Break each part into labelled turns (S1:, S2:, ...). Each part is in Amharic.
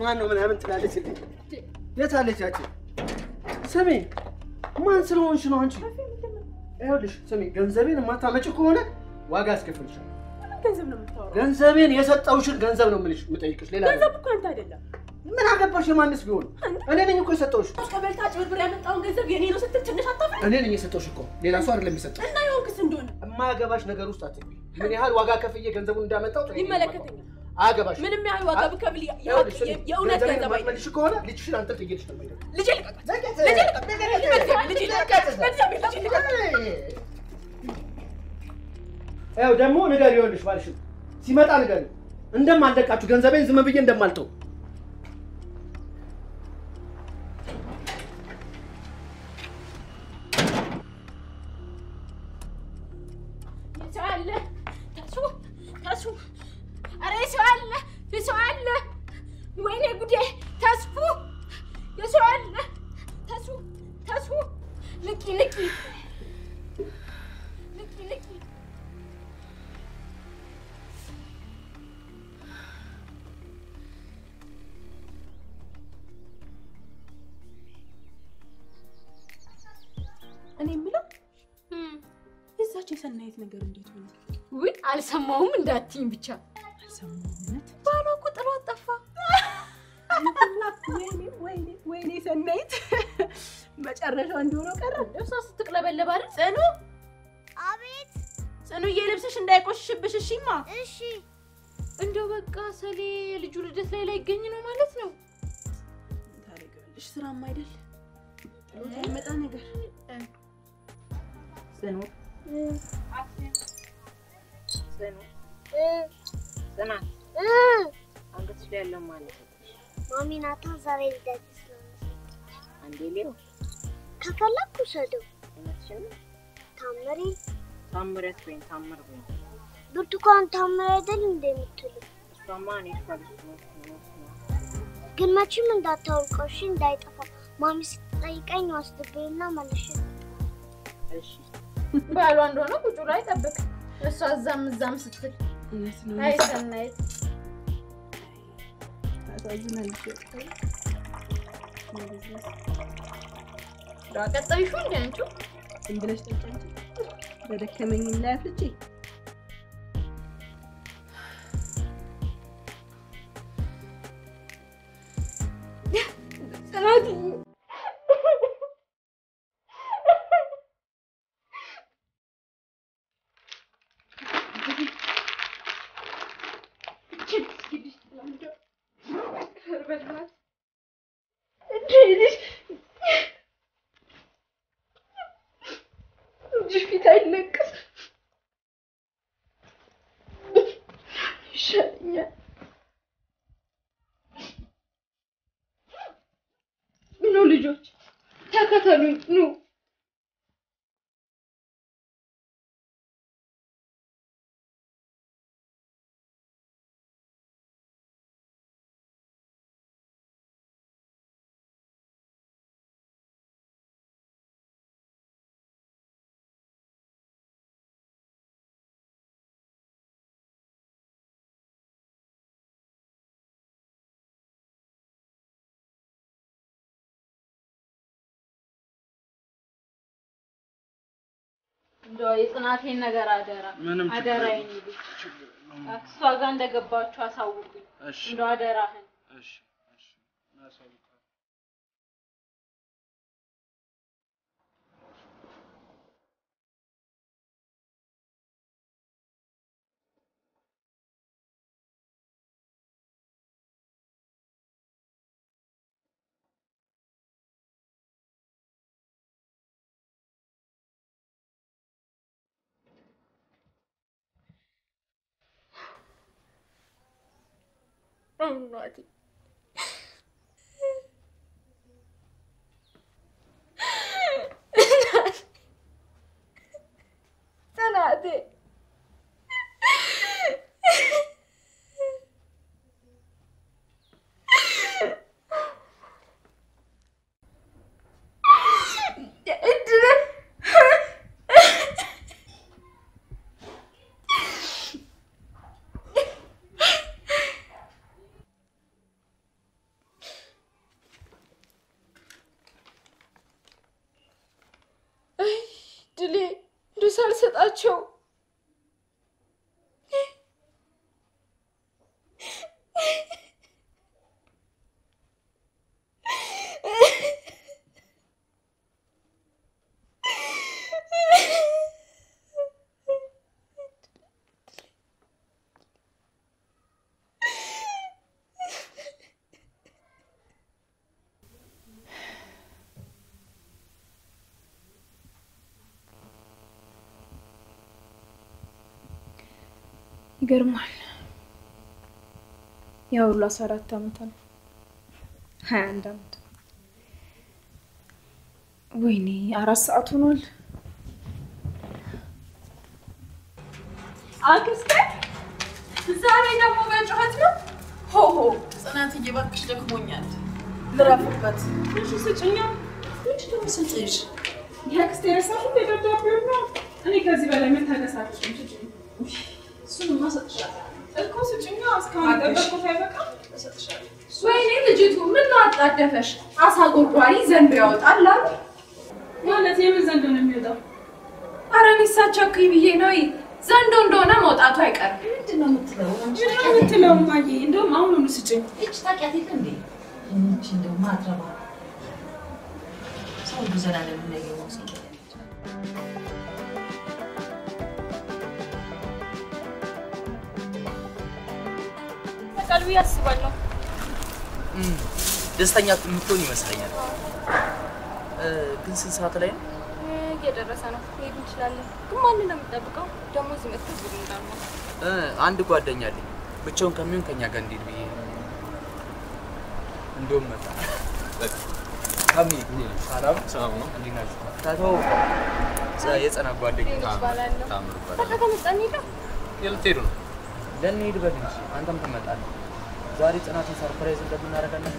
S1: ማን ነው ምናምን ትላለች እንዴ? የት አለች ያቺ? ስሚ ማን ስለሆንሽ ነው አንቺ? ይኸውልሽ ስሚ፣ ገንዘቤን የማታመጪ ከሆነ ዋጋ አስከፍልሻለሁ።
S2: ገንዘብ ነው የምታወራው?
S1: ገንዘቤን የሰጠውሽን ገንዘብ ነው የምልሽ የምጠይቅሽ። ሌላ
S2: ገንዘብ እኮ አንተ አይደለም።
S1: ምን አገባሽ? የማንስ ቢሆን እኔ ነኝ እኮ የሰጠውሽ።
S2: ቀበልታ ጭብርብር ያመጣውን ገንዘብ የኔ ነው ስትል ትንሽ አታፍር?
S1: እኔ ነኝ የሰጠውሽ እኮ ሌላ ሰው አይደለም የሰጠው።
S2: እና የሆንክስ እንደሆነ
S1: የማያገባሽ ነገር ውስጥ አትግቢ። ምን ያህል ዋጋ ከፍዬ ገንዘቡን እንዳመጣው ጠይቂኝ።
S2: ይመለከተኛል።
S1: አያገባሽ።
S2: ምንም ያህል ዋጋ ብከፍል ያ-
S1: ይኸውልሽ ስሚ፣
S2: የእውነት
S1: ገንዘቤን
S2: ገንዘብ አይደለም።
S1: የማትመልሺ ከሆነ ልጅሽን አንተ ትይልሽ ነው የምሄደው።
S2: ልጄ ልቀቃት! ልጄ ልቀቃት! በእግዚአብሔር ልጄ ልቀቃት! በእግዚአብሔር ልጄ ልቀቃት!
S1: ያው ደግሞ ንገሪ፣ ይኸውልሽ ባልሽም ሲመጣ ንገሪ እንደማልለቃችሁ ገንዘቤን ዝም ብዬ እንደማልተው።
S2: ሰው አለ ተሱ ተሱ ኧረ ሰው አለ ሰው አለ ወይኔ ጉዴ ተስፉ የሰው አለ ተሱ ተሱ ንቂ ንቂ ንቂ ንቂ እኔ የምለው የዛች የሰናይት ነገር እንዴት ሆነ?
S3: ውይ አልሰማውም እንዳትይኝ ብቻ።
S2: አልሰማሁም። እውነት
S3: ባሏ እኮ ጥሏት ጠፋ።
S2: ወይኔ ወይኔ ወይኔ ሰናይት መጨረሻው እንደሆነ ቀረ።
S3: እሷ ስትቅለበለብ አይደል? ጽኑ
S4: አቤት።
S3: ጽኑዬ፣ ልብስሽ እንዳይቆሽሽብሽ እሺማ።
S4: እሺ
S3: እንደው በቃ ሰሌ የልጁ ልደት ላይ ላይገኝ ነው ማለት ነው።
S2: ታደርጊዋለሽ ስራም አይደል ጥሎት አይመጣ ነገር ጽኑ
S5: ጽኑ ጽናት አንገትሽ ላይ ያለው ማለት ነው።
S4: ማሚ ናታ ዛሬ ልደት ስለሆነ
S5: አንዴ ሌው
S4: ከፈለኩ ውሰደው።
S5: እውነትሽን ነው።
S4: ታምሪ
S5: ታምረት ወይም ታምር ወይም
S4: ብርቱካን ታምሪ አይደል እንደ የምትሉ
S5: እሷማ እኔ ካልሽ ነው ነው ነው
S4: ግን መቼም እንዳታወልቀው እሺ፣ እንዳይጠፋ ማሚ ስትጠይቀኝ ወስድብኝና መልሼ
S5: እሺ
S3: ባሏ እንደሆነ ቁጭ ብሎ አይጠብቅ። እሷ እዛም እዛም ስትል
S2: እውነት ነው
S3: አይ ሰናይት
S2: ታሳዝናለሽ።
S3: እንደው አቀጠይሹ እንደ አንቺው
S2: ዝም ብለሽ ጠጪ አንቺ። በደከመኝም ላይ አፍልጬ
S3: ጽናት እጅሽ ፊት አይለቅስ ይሻለኛል። ኑ ልጆች ተከተሉኝ፣ ኑ እንደው የጽናቴን ነገር አደራ
S1: ምንም ችግር
S3: አደራ
S1: የለም።
S3: የኔ ልጅ እሷ ጋር እንደገባችሁ አሳውቁኝ።
S1: እሺ
S3: እንደው አደራህን
S1: እሺ እሺ እናሳውቃለን።
S3: እናቴ ጽናቴ ሳልሰጣቸው ይገርማል። ያ ሁሉ አስራ አራት ዓመት ነው። ሀያ አንድ ዓመት ወይኔ አራት ሰዓት ሆኗል።
S2: አክስቴ ዛሬ ደግሞ በጩኸት ነው። ሆሆ ጽናትዬ እባክሽ ደክሞኛል፣ ልረፍበት። እሺ ስጭኛ። ምንድን ነው የምሰጥሽ?
S6: የአክስቴ ረሳሽ እንደ ደብዳቤውን ነው። እኔ ከዚህ በላይ መታገስ አልችልም። ስጭኝ።
S2: እሱንማ እሰጥሻለሁ
S6: እኮ ስጭኛ። እስካሁን የጠበቅኩት አይበቃም?
S2: እሰጥሻለሁ። ወይኔ ልጅቱ ምን ነው አጣደፈሽ? አሳ ጎርጓሪ ዘንዶ ያወጣል አሉ።
S6: ማለት የምን ዘንዶ ነው የሚወጣው?
S2: ኧረ እኔ እሳቸው ብዬ ነው። ዘንዶ እንደሆነ መውጣቱ አይቀርም።
S7: ምንድን ነው የምትለው?
S6: ምንድን ነው የምትለው እማዬ? እንደውም አሁኑኑ ስጭኝ።
S7: ይህች ታውቂያት የለ እንዴ? ይህች እንደው ማትረባ ሰው ሁሉ ዘላለም የሚያየው ሰው
S3: በቃል ብዬ አስባለሁ።
S8: ደስተኛ የምትሆን ይመስለኛል። እ፣ ግን ስንት ሰዓት ላይ ነው?
S3: እየደረሰ ነው። መሄድ እንችላለን። ግን ማንን ነው የምጠብቀው? ደግሞ እዚህ መጥተህ ዝም እንዳልማ
S8: እ፣ አንድ ጓደኛ አለኝ ብቻውን ከሚሆን ከኛ ጋር እንሂድ ብዬ ነው። እንደውም መጣ ካሚ ሰላም ሰላም ነው። እንዴት ናችሁ? ታተው የጸና ጓደኛ
S3: ይባላለሁ።
S8: ታምር
S3: በቃ ከመጣ እንሂዳ።
S8: ልትሄዱ ነው? ለእንሂድ በል እንጂ አንተም ትመጣለህ። ዛሬ ጽናትን ሰርፕራይዝ እንደምናደርጋለን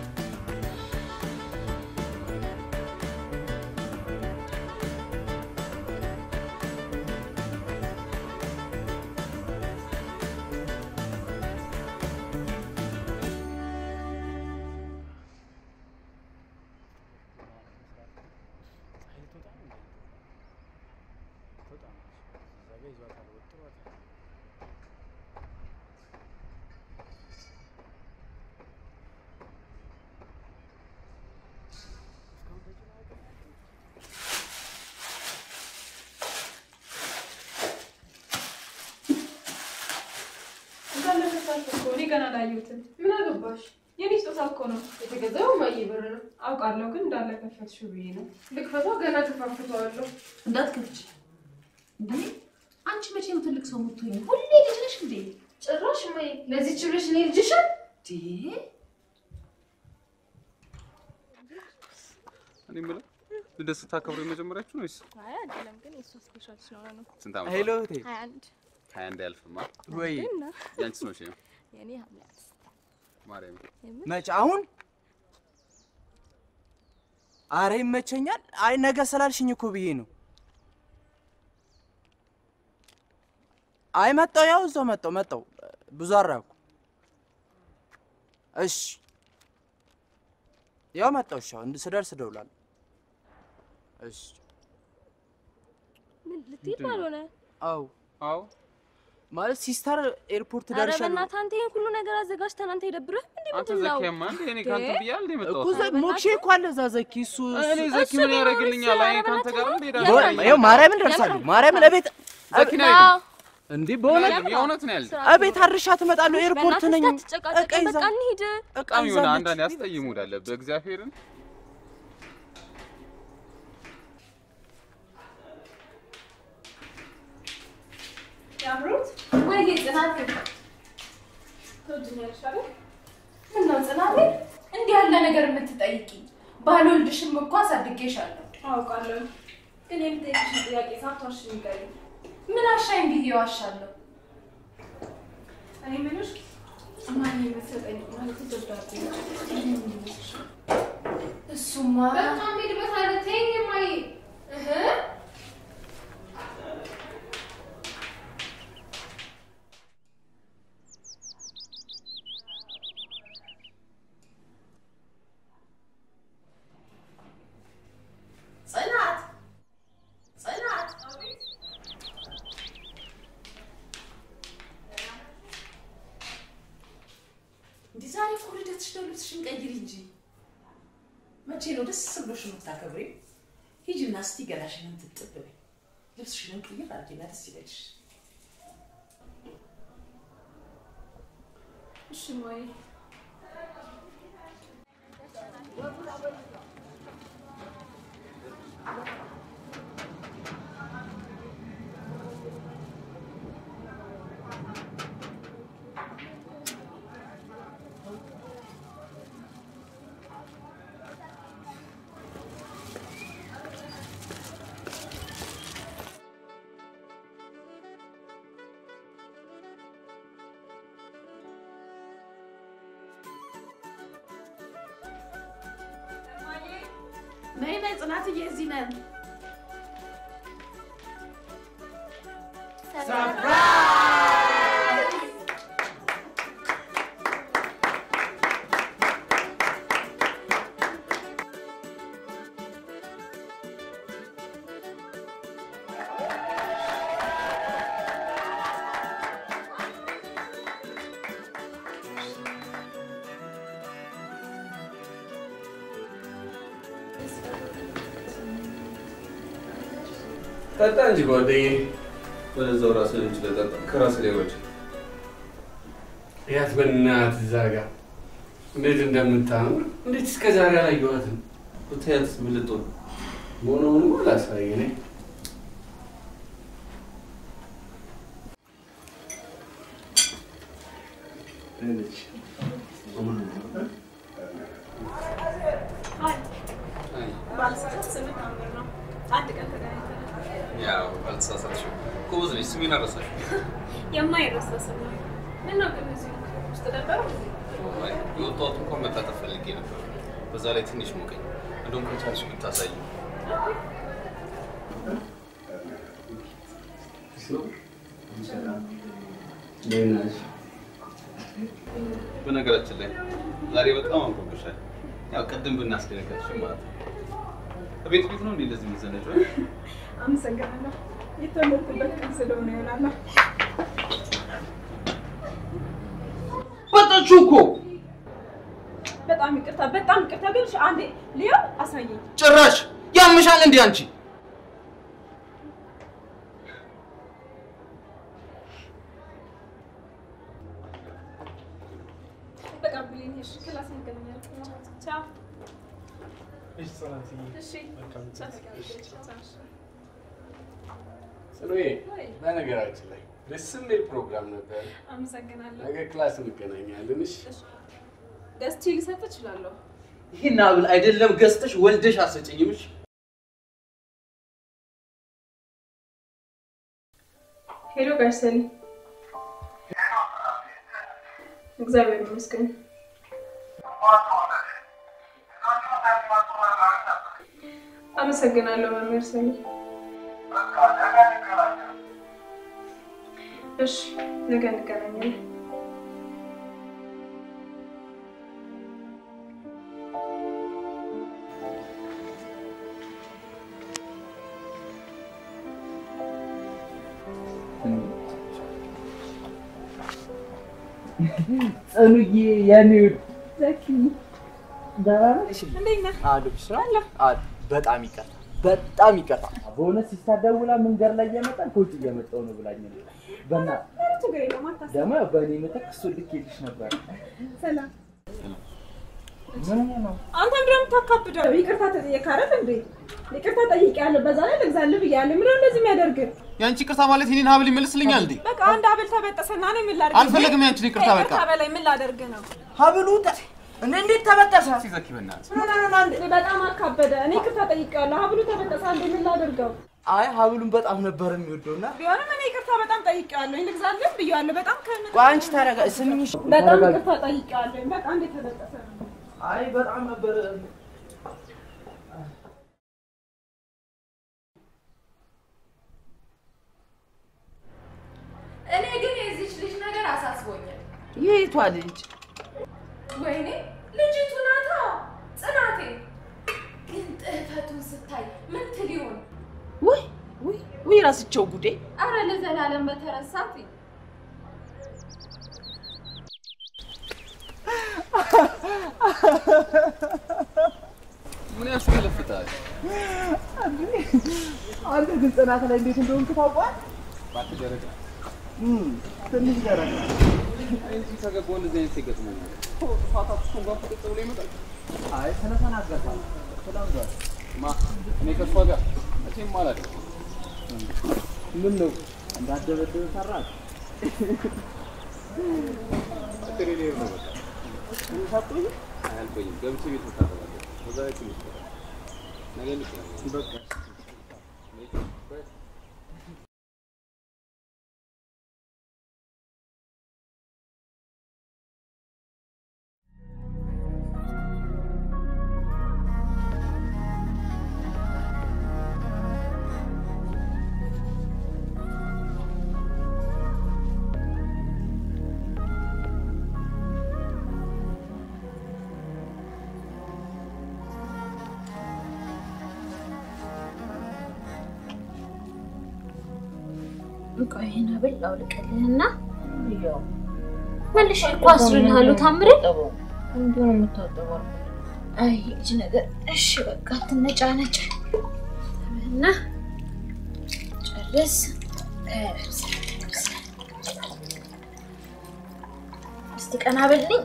S6: እንዳለከሳሽ እኮ እኔ ገና አላየሁትም። ምን አገባሽ? የኔ ስጦታ እኮ ነው።
S3: የተገዛው ማየ ብር ነው።
S6: አውቃለሁ፣ ግን እንዳለከፈትሽው ብዬ ነው።
S3: ልክፈቷ ገና ከፋፍተዋለሁ።
S7: እንዳትከፍች እንዴ! አንቺ መቼ ነው ትልቅ ሰው የምትሆኝ? ሁሌ ልጅ ነሽ እንዴ?
S3: ጭራሽ ማየ ለዚች ብለሽ እኔ ልጅሻል
S7: እንዴ!
S9: እኔ የምለው ልደት ስታከብሩ የመጀመሪያችሁ ነው ወይስ
S3: አይ አይደለም፣ ግን የእሷ ስፔሻል ስለሆነ ነው።
S9: ስንት ዓመት?
S8: ሄሎ እህቴ።
S3: ሀያ አንድ
S9: ሀያ አንድ አያልፍማ።
S8: ወይ
S3: እና
S9: ያንቺስ መቼ ነው?
S3: የእኔ ሐምሌ አምስት
S9: ማርያም
S8: መች አሁን? አረ ይመቸኛል። አይ ነገ ስላልሽኝ እኮ ብዬ ነው። አይ መጣው፣ ያው እዛው መጣው መጣው። ብዙ አራኩ። እሺ ያው መጣው። እሺ አሁን ስደርስ እደውላለሁ። እሺ
S3: ምን ልትሄድ ባልሆነ?
S8: አው
S9: አዎ
S8: ማለት ሲስተር ኤርፖርት
S3: ኧረ
S8: ደርሻለሁ
S3: በእናትህ አንተ ይሄን ሁሉ ነገር አዘጋጅተን አንተ አይደብርህም እንዴ?
S9: አንተ
S3: ምንድን ነው?
S9: ዘኪያማ እንዴ እኔ ከአንተ
S3: እንዴ?
S9: ብያለሁ እንዴ
S8: እኮ
S9: የመጣሁት?
S8: ዘ- ሞክሼ እኮ አለ እዛ ዘኪ እሱ
S9: እኔ ዘኪ ምን ያደርግልኛል? አይ ከአንተ ጋር እንዴ
S8: በ- ይኸው ማርያምን ደርሳለሁ። ማርያምን እቤት
S9: ዘኪ ነው
S3: አዎ፣
S8: እንዲህ በሆነ
S9: የእውነት ነው ያልኩት።
S3: ስራ
S8: እቤት አድርሻ ትመጣለሁ። ኤርፖርት
S3: በእናትህ
S8: ነኝ።
S3: እንዳትጨቃጨቅ፣
S8: እቃ ይዛ
S3: በቃ እንሂድ።
S8: እቃ
S9: በጣም የሆነ
S8: ይዛለች።
S9: አንዳንድ ያስጠይም ሙድ አለብህ። እግዚአብሔርን
S6: ያምሩት
S2: ወይ ጽናት
S6: ትወጂኛለሽ አይደል?
S2: ምነው ጽናት እንዲህ ያለ ነገር የምትጠይቂኝ? ባልወልድሽም እኮ አሳድጌሻለሁ።
S6: አውቃለሁ፣ ግን የምጠይቅሽን ጥያቄ ሳትዋሺ ንገሪኝ።
S2: ምን አሻኝ ብዬ ዋሻለሁ?
S6: እኔ የምልሽ እማዬ የምትሰጠኝ ማለት ደብዳቤ ነው።
S2: እሱማ
S3: በጣም ሄድበት አለ። ተይኝ እማዬ። እህ
S2: ጽናት ጽናት
S7: ልብስሽን ቀይሪ እንጂ። መቼ ነው ደስ ብሎሽ የምታከብሪው? ሂጂና እስቲ ገላሽን ትጥብ በይ። ልብስሽን ቅይር አድርጊና ደስ ይበልሽ።
S2: እሺ እማዬ።
S7: ነይ ነይ ጽናትዬ፣ እዚህ ነን።
S10: ጠጣ እንጂ ጓደኛዬ። ወደዛው ራስህን እንችለህ ጠጣ። ከራስህ ላይ ወጭ
S11: ያት በእናትህ እዛ ጋ እንዴት እንደምታምር እንዴት እስከ ዛሬ አላየኋትም።
S10: ብታያት ምን ልትሆን
S11: መሆኑን ላሳይ ነኝ
S2: ባልሳሳት ስምህ ታምር ነው። አንድ ቀን ተገናኝተናል።
S10: ያው አልተሳሳትሽም። ጎበዝ ነሽ። ስሜን አልረሳሽም።
S2: የማይረሳ ስም ነው። ምነው ግን እዚህ ውስጥ ነበረው?
S10: አይ፣ የወጣሁት እንኳን መታጠብ ፈልጌ ነበር። በዛ ላይ ትንሽ ሞቀኝ። እንደውም ከቻልሽ ብታሳይ በነገራችን ላይ ዛሬ በጣም አምሮብሻል። ያው ቅድም ብናስደነገጥሽ ማለት ነው። ቤት ቤት ነው እንዴ እንደዚህ የምትዘነጪው?
S2: አመሰግናለሁ። የተወለድኩበት ቀን ስለሆነ ይሆናል።
S8: ወጣችሁ እኮ
S2: በጣም ይቅርታ፣ በጣም ይቅርታ። ግን እሺ፣ አንዴ ሊዮ አሳየኝ።
S8: ጭራሽ ያምሻል እንዴ አንቺ?
S2: በቃ ብሌን፣ እሺ፣ ክላስ እንገናኛለን። ቻው። እሺ፣ ቻው።
S11: ጽኑዬ፣ በነገራችን ላይ ደስ የሚል ፕሮግራም ነበር።
S2: አመሰግናለሁ።
S11: ነገ ክላስ እንገናኛለን። እሺ
S2: ገዝቼ ልሰጥ እችላለሁ።
S8: ይህን አብል አይደለም ገዝተሽ ወልደሽ አሰጭኝም። እሺ?
S2: ሄሎ ጋሽ ሰሊ። እግዚአብሔር ይመስገን። አመሰግናለሁ መምህር ሰሊ። እሺ ነገ እንገናኛለን።
S8: ጽኑዬ የኔ
S2: ዘኪ
S8: ደህና ነሽ?
S2: እንዴት ነህ?
S8: አለሁልሽ። አለ በጣም ይቀርታ በጣም ይቀርታ። በእውነት ሲታደውላ መንገድ ላይ እየመጣን ከውጭ እየመጣሁ ነው ብላኝ ነው። በእናትህ
S2: ምንም ችግር የለውም አታስብ።
S8: ደግሞ ያው በእኔ ምትክ እሱን ልኬልሽ ነበር።
S2: ሰላም።
S8: ምን ነው
S2: አንተ ምንድን ነው የምታካብደው? ይቅርታ ተጠየቅ አይደል እንዴ? ይቅርታ ጠይቄያለሁ፣ በዛ ላይ ልግዛልህ ብያለሁ። ምንድን ነው እንደዚህ የሚያደርግህ?
S9: የአንቺ ይቅርታ ማለት የኔን ሀብል ይመልስልኛል እንዴ?
S2: በቃ አንድ ሀብል ተበጠሰና ነው ምን ላድርግ?
S9: አልፈለግም ያንቺን ይቅርታ በቃ።
S2: ከይቅርታ በላይ ምን ላደርግ ነው?
S8: ሀብሉ እንደ እንዴት ተበጠሰ?
S9: ሲዘኪ በእናትህ
S2: በጣም አካበደ። እኔ ይቅርታ ጠይቄያለሁ፣ ሀብሉ ተበጠሰ። እንዴ ምን ላደርገው?
S8: አይ ሀብሉን በጣም ነበር የሚወደውና
S2: ቢሆንም እኔ ይቅርታ በጣም ጠይቄያለሁ፣ ልግዛልህ ብያለሁ። በጣም ከምን
S8: ቆይ አንቺ ተረጋ ስሚኝ።
S2: በጣም ይቅርታ ጠይቄያለሁ። በቃ እንዴት ተበጠሰ ነው?
S8: አይ በጣም ነበር
S3: እኔ ግን የዚች ልጅ ነገር አሳስቦኛል።
S7: የቷ ልጅ?
S3: ወይኔ ልጅቱ ናታ ጽናቴ። ግን ጥህፈቱን ስታይ ምን ትል ይሆን?
S7: ውይ ውይ ውይ ራስቸው ጉዴ።
S3: አረ ለዘላለም በተረሳት
S9: ምን ያስገለፍታል?
S8: አንተ ግን ጽናት ላይ እንዴት እንደሆንክ ታውቋል?
S9: እባክህ ደረጃ
S8: ትንሽ ደረጃ
S9: እዚህ ከገባሁ እንደዚህ አይነት ይገጥመኛል። ጥፋታችሁ እንኳን ፍጥጥ ብሎ ይመጣል።
S8: አይ ስለተናገርኩ ተላምዷል።
S9: ማ እኔ ከእሷ ጋር መቼም አላደርግም።
S8: ምን ነው እንዳደበደበ ሰራት
S9: አጥሬ ልሄድ ነው በቃ።
S8: ሰጡኝ።
S9: አያልቆይም። ገብቼ ቤት መታጠባለሁ። በዛ ላይ ትንሽ ይቀራል። ነገ እንገናኛለን።
S8: በቃ
S3: ቆይ ይሄን ሀብል ላውልቅልህና መልሼ እኮ አስርልሃለሁ። ታምሬ
S5: እንዲሁ ነው የምታጠበው።
S3: አይ እጅ ነገር እሺ፣ በቃ አትነጫነጭ እና ጨርስ። እስቲ ቀና በልኝ።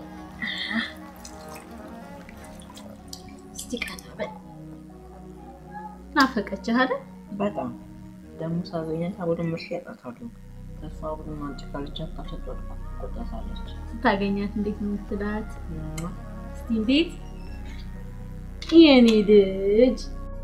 S3: እስቲ ቀና በል። ናፈቀችህ አይደል?
S5: በጣም ደግሞ ሳገኛት አቡድን ምርሽ ያጣታለሁ። ተስፋ አቡድን አንጭ ካልቻት ታሸጧል ቆጣሳለች።
S3: ስታገኛት እንዴት ነው የምትላት? እስቲ እንዴት የኔ ልጅ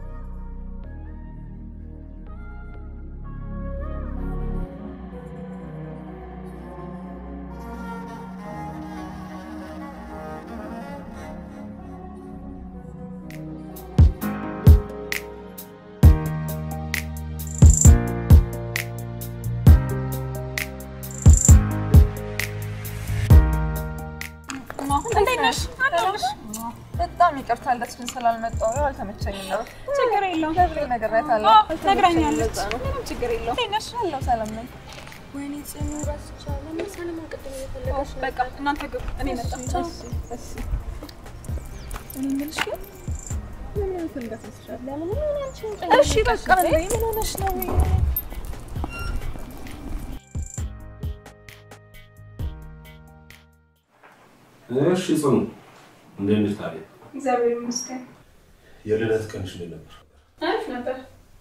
S2: እንዴት ነሽ? አለሁልሽ። በጣም ይቅርታ እንደሱን ስላልመጣሁ ያው አልተመቸኝም ነው። ችግር የለውም። ገብሬ ነግሬያታለሁ።
S6: ነግራኛለች።
S2: ምንም ችግር የለውም። እንዴት ነሽ? አለሁ ሰላም ነኝ።
S3: ወይኔ ጽኑ ረስቻለሁ። ምን ሰለሞን ቅድም እየፈለገሽ
S6: በቃ እናንተ ግቡ፣ እኔ መጣሁ። እኔ የምልሽ ግን ምን አይነት እንገት መስሻል?
S2: እሺ በቃ እንዴ ምን ሆነሽ ነው?
S12: እሺ ጽኑ፣ እንዴት ነሽ ታዲያ?
S6: እግዚአብሔር ይመስገን
S12: የልደት ቀንሽ እንዴት ነበር?
S6: አሪፍ ነበር።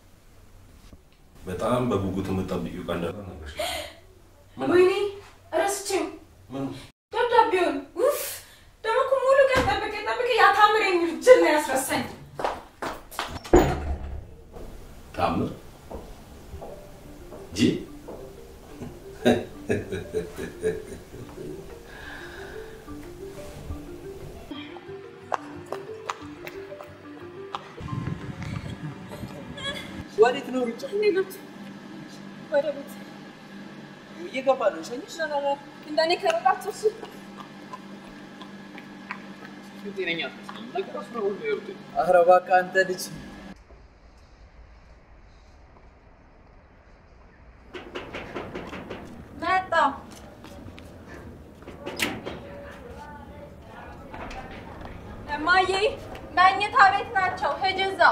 S12: በጣም በጉጉት የምጠብቂው ቀን ነበር ነበር።
S2: ወይኔ ረስቼው
S12: ምን
S2: ደብዳቤውን ውፍ ደግሞ እኮ ሙሉ ቀን ጠብቄ ጠብቄ ያ ታምር የሚል ጅል ነው ያስረሳኝ።
S12: ታምር ጂ
S8: ወዴት ነው ሩጫ?
S6: እንዴት ናችሁ? ወደ ቤት
S8: እየገባ ነው። ሸኝሽ
S6: እንደኔ ከሮጣችሁ እሺ።
S9: ጤነኛ አትመስለኝም። ነገሮች ነው ሁሉ ይወርድ
S8: ኧረ እባክህ አንተ ልጅ
S2: መጣሁ። እማዬ መኝታ ቤት ናቸው። ሂጂ እዛው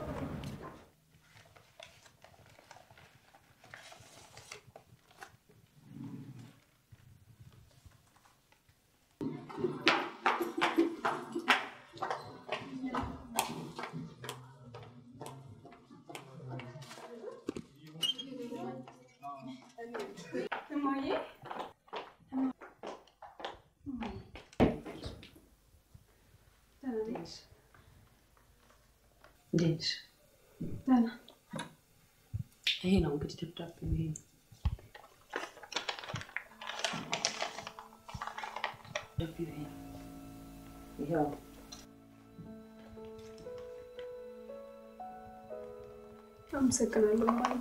S6: እማዬ ደህና ነሽ?
S7: እንዴት ነሽ?
S6: ደህና
S7: ይሄ ነው እንግዲህ ደብዳቤው ይሄ ነው። ደብዳቤው ይሄ ነው። ይኸው
S6: አመሰግናለሁ እማዬ።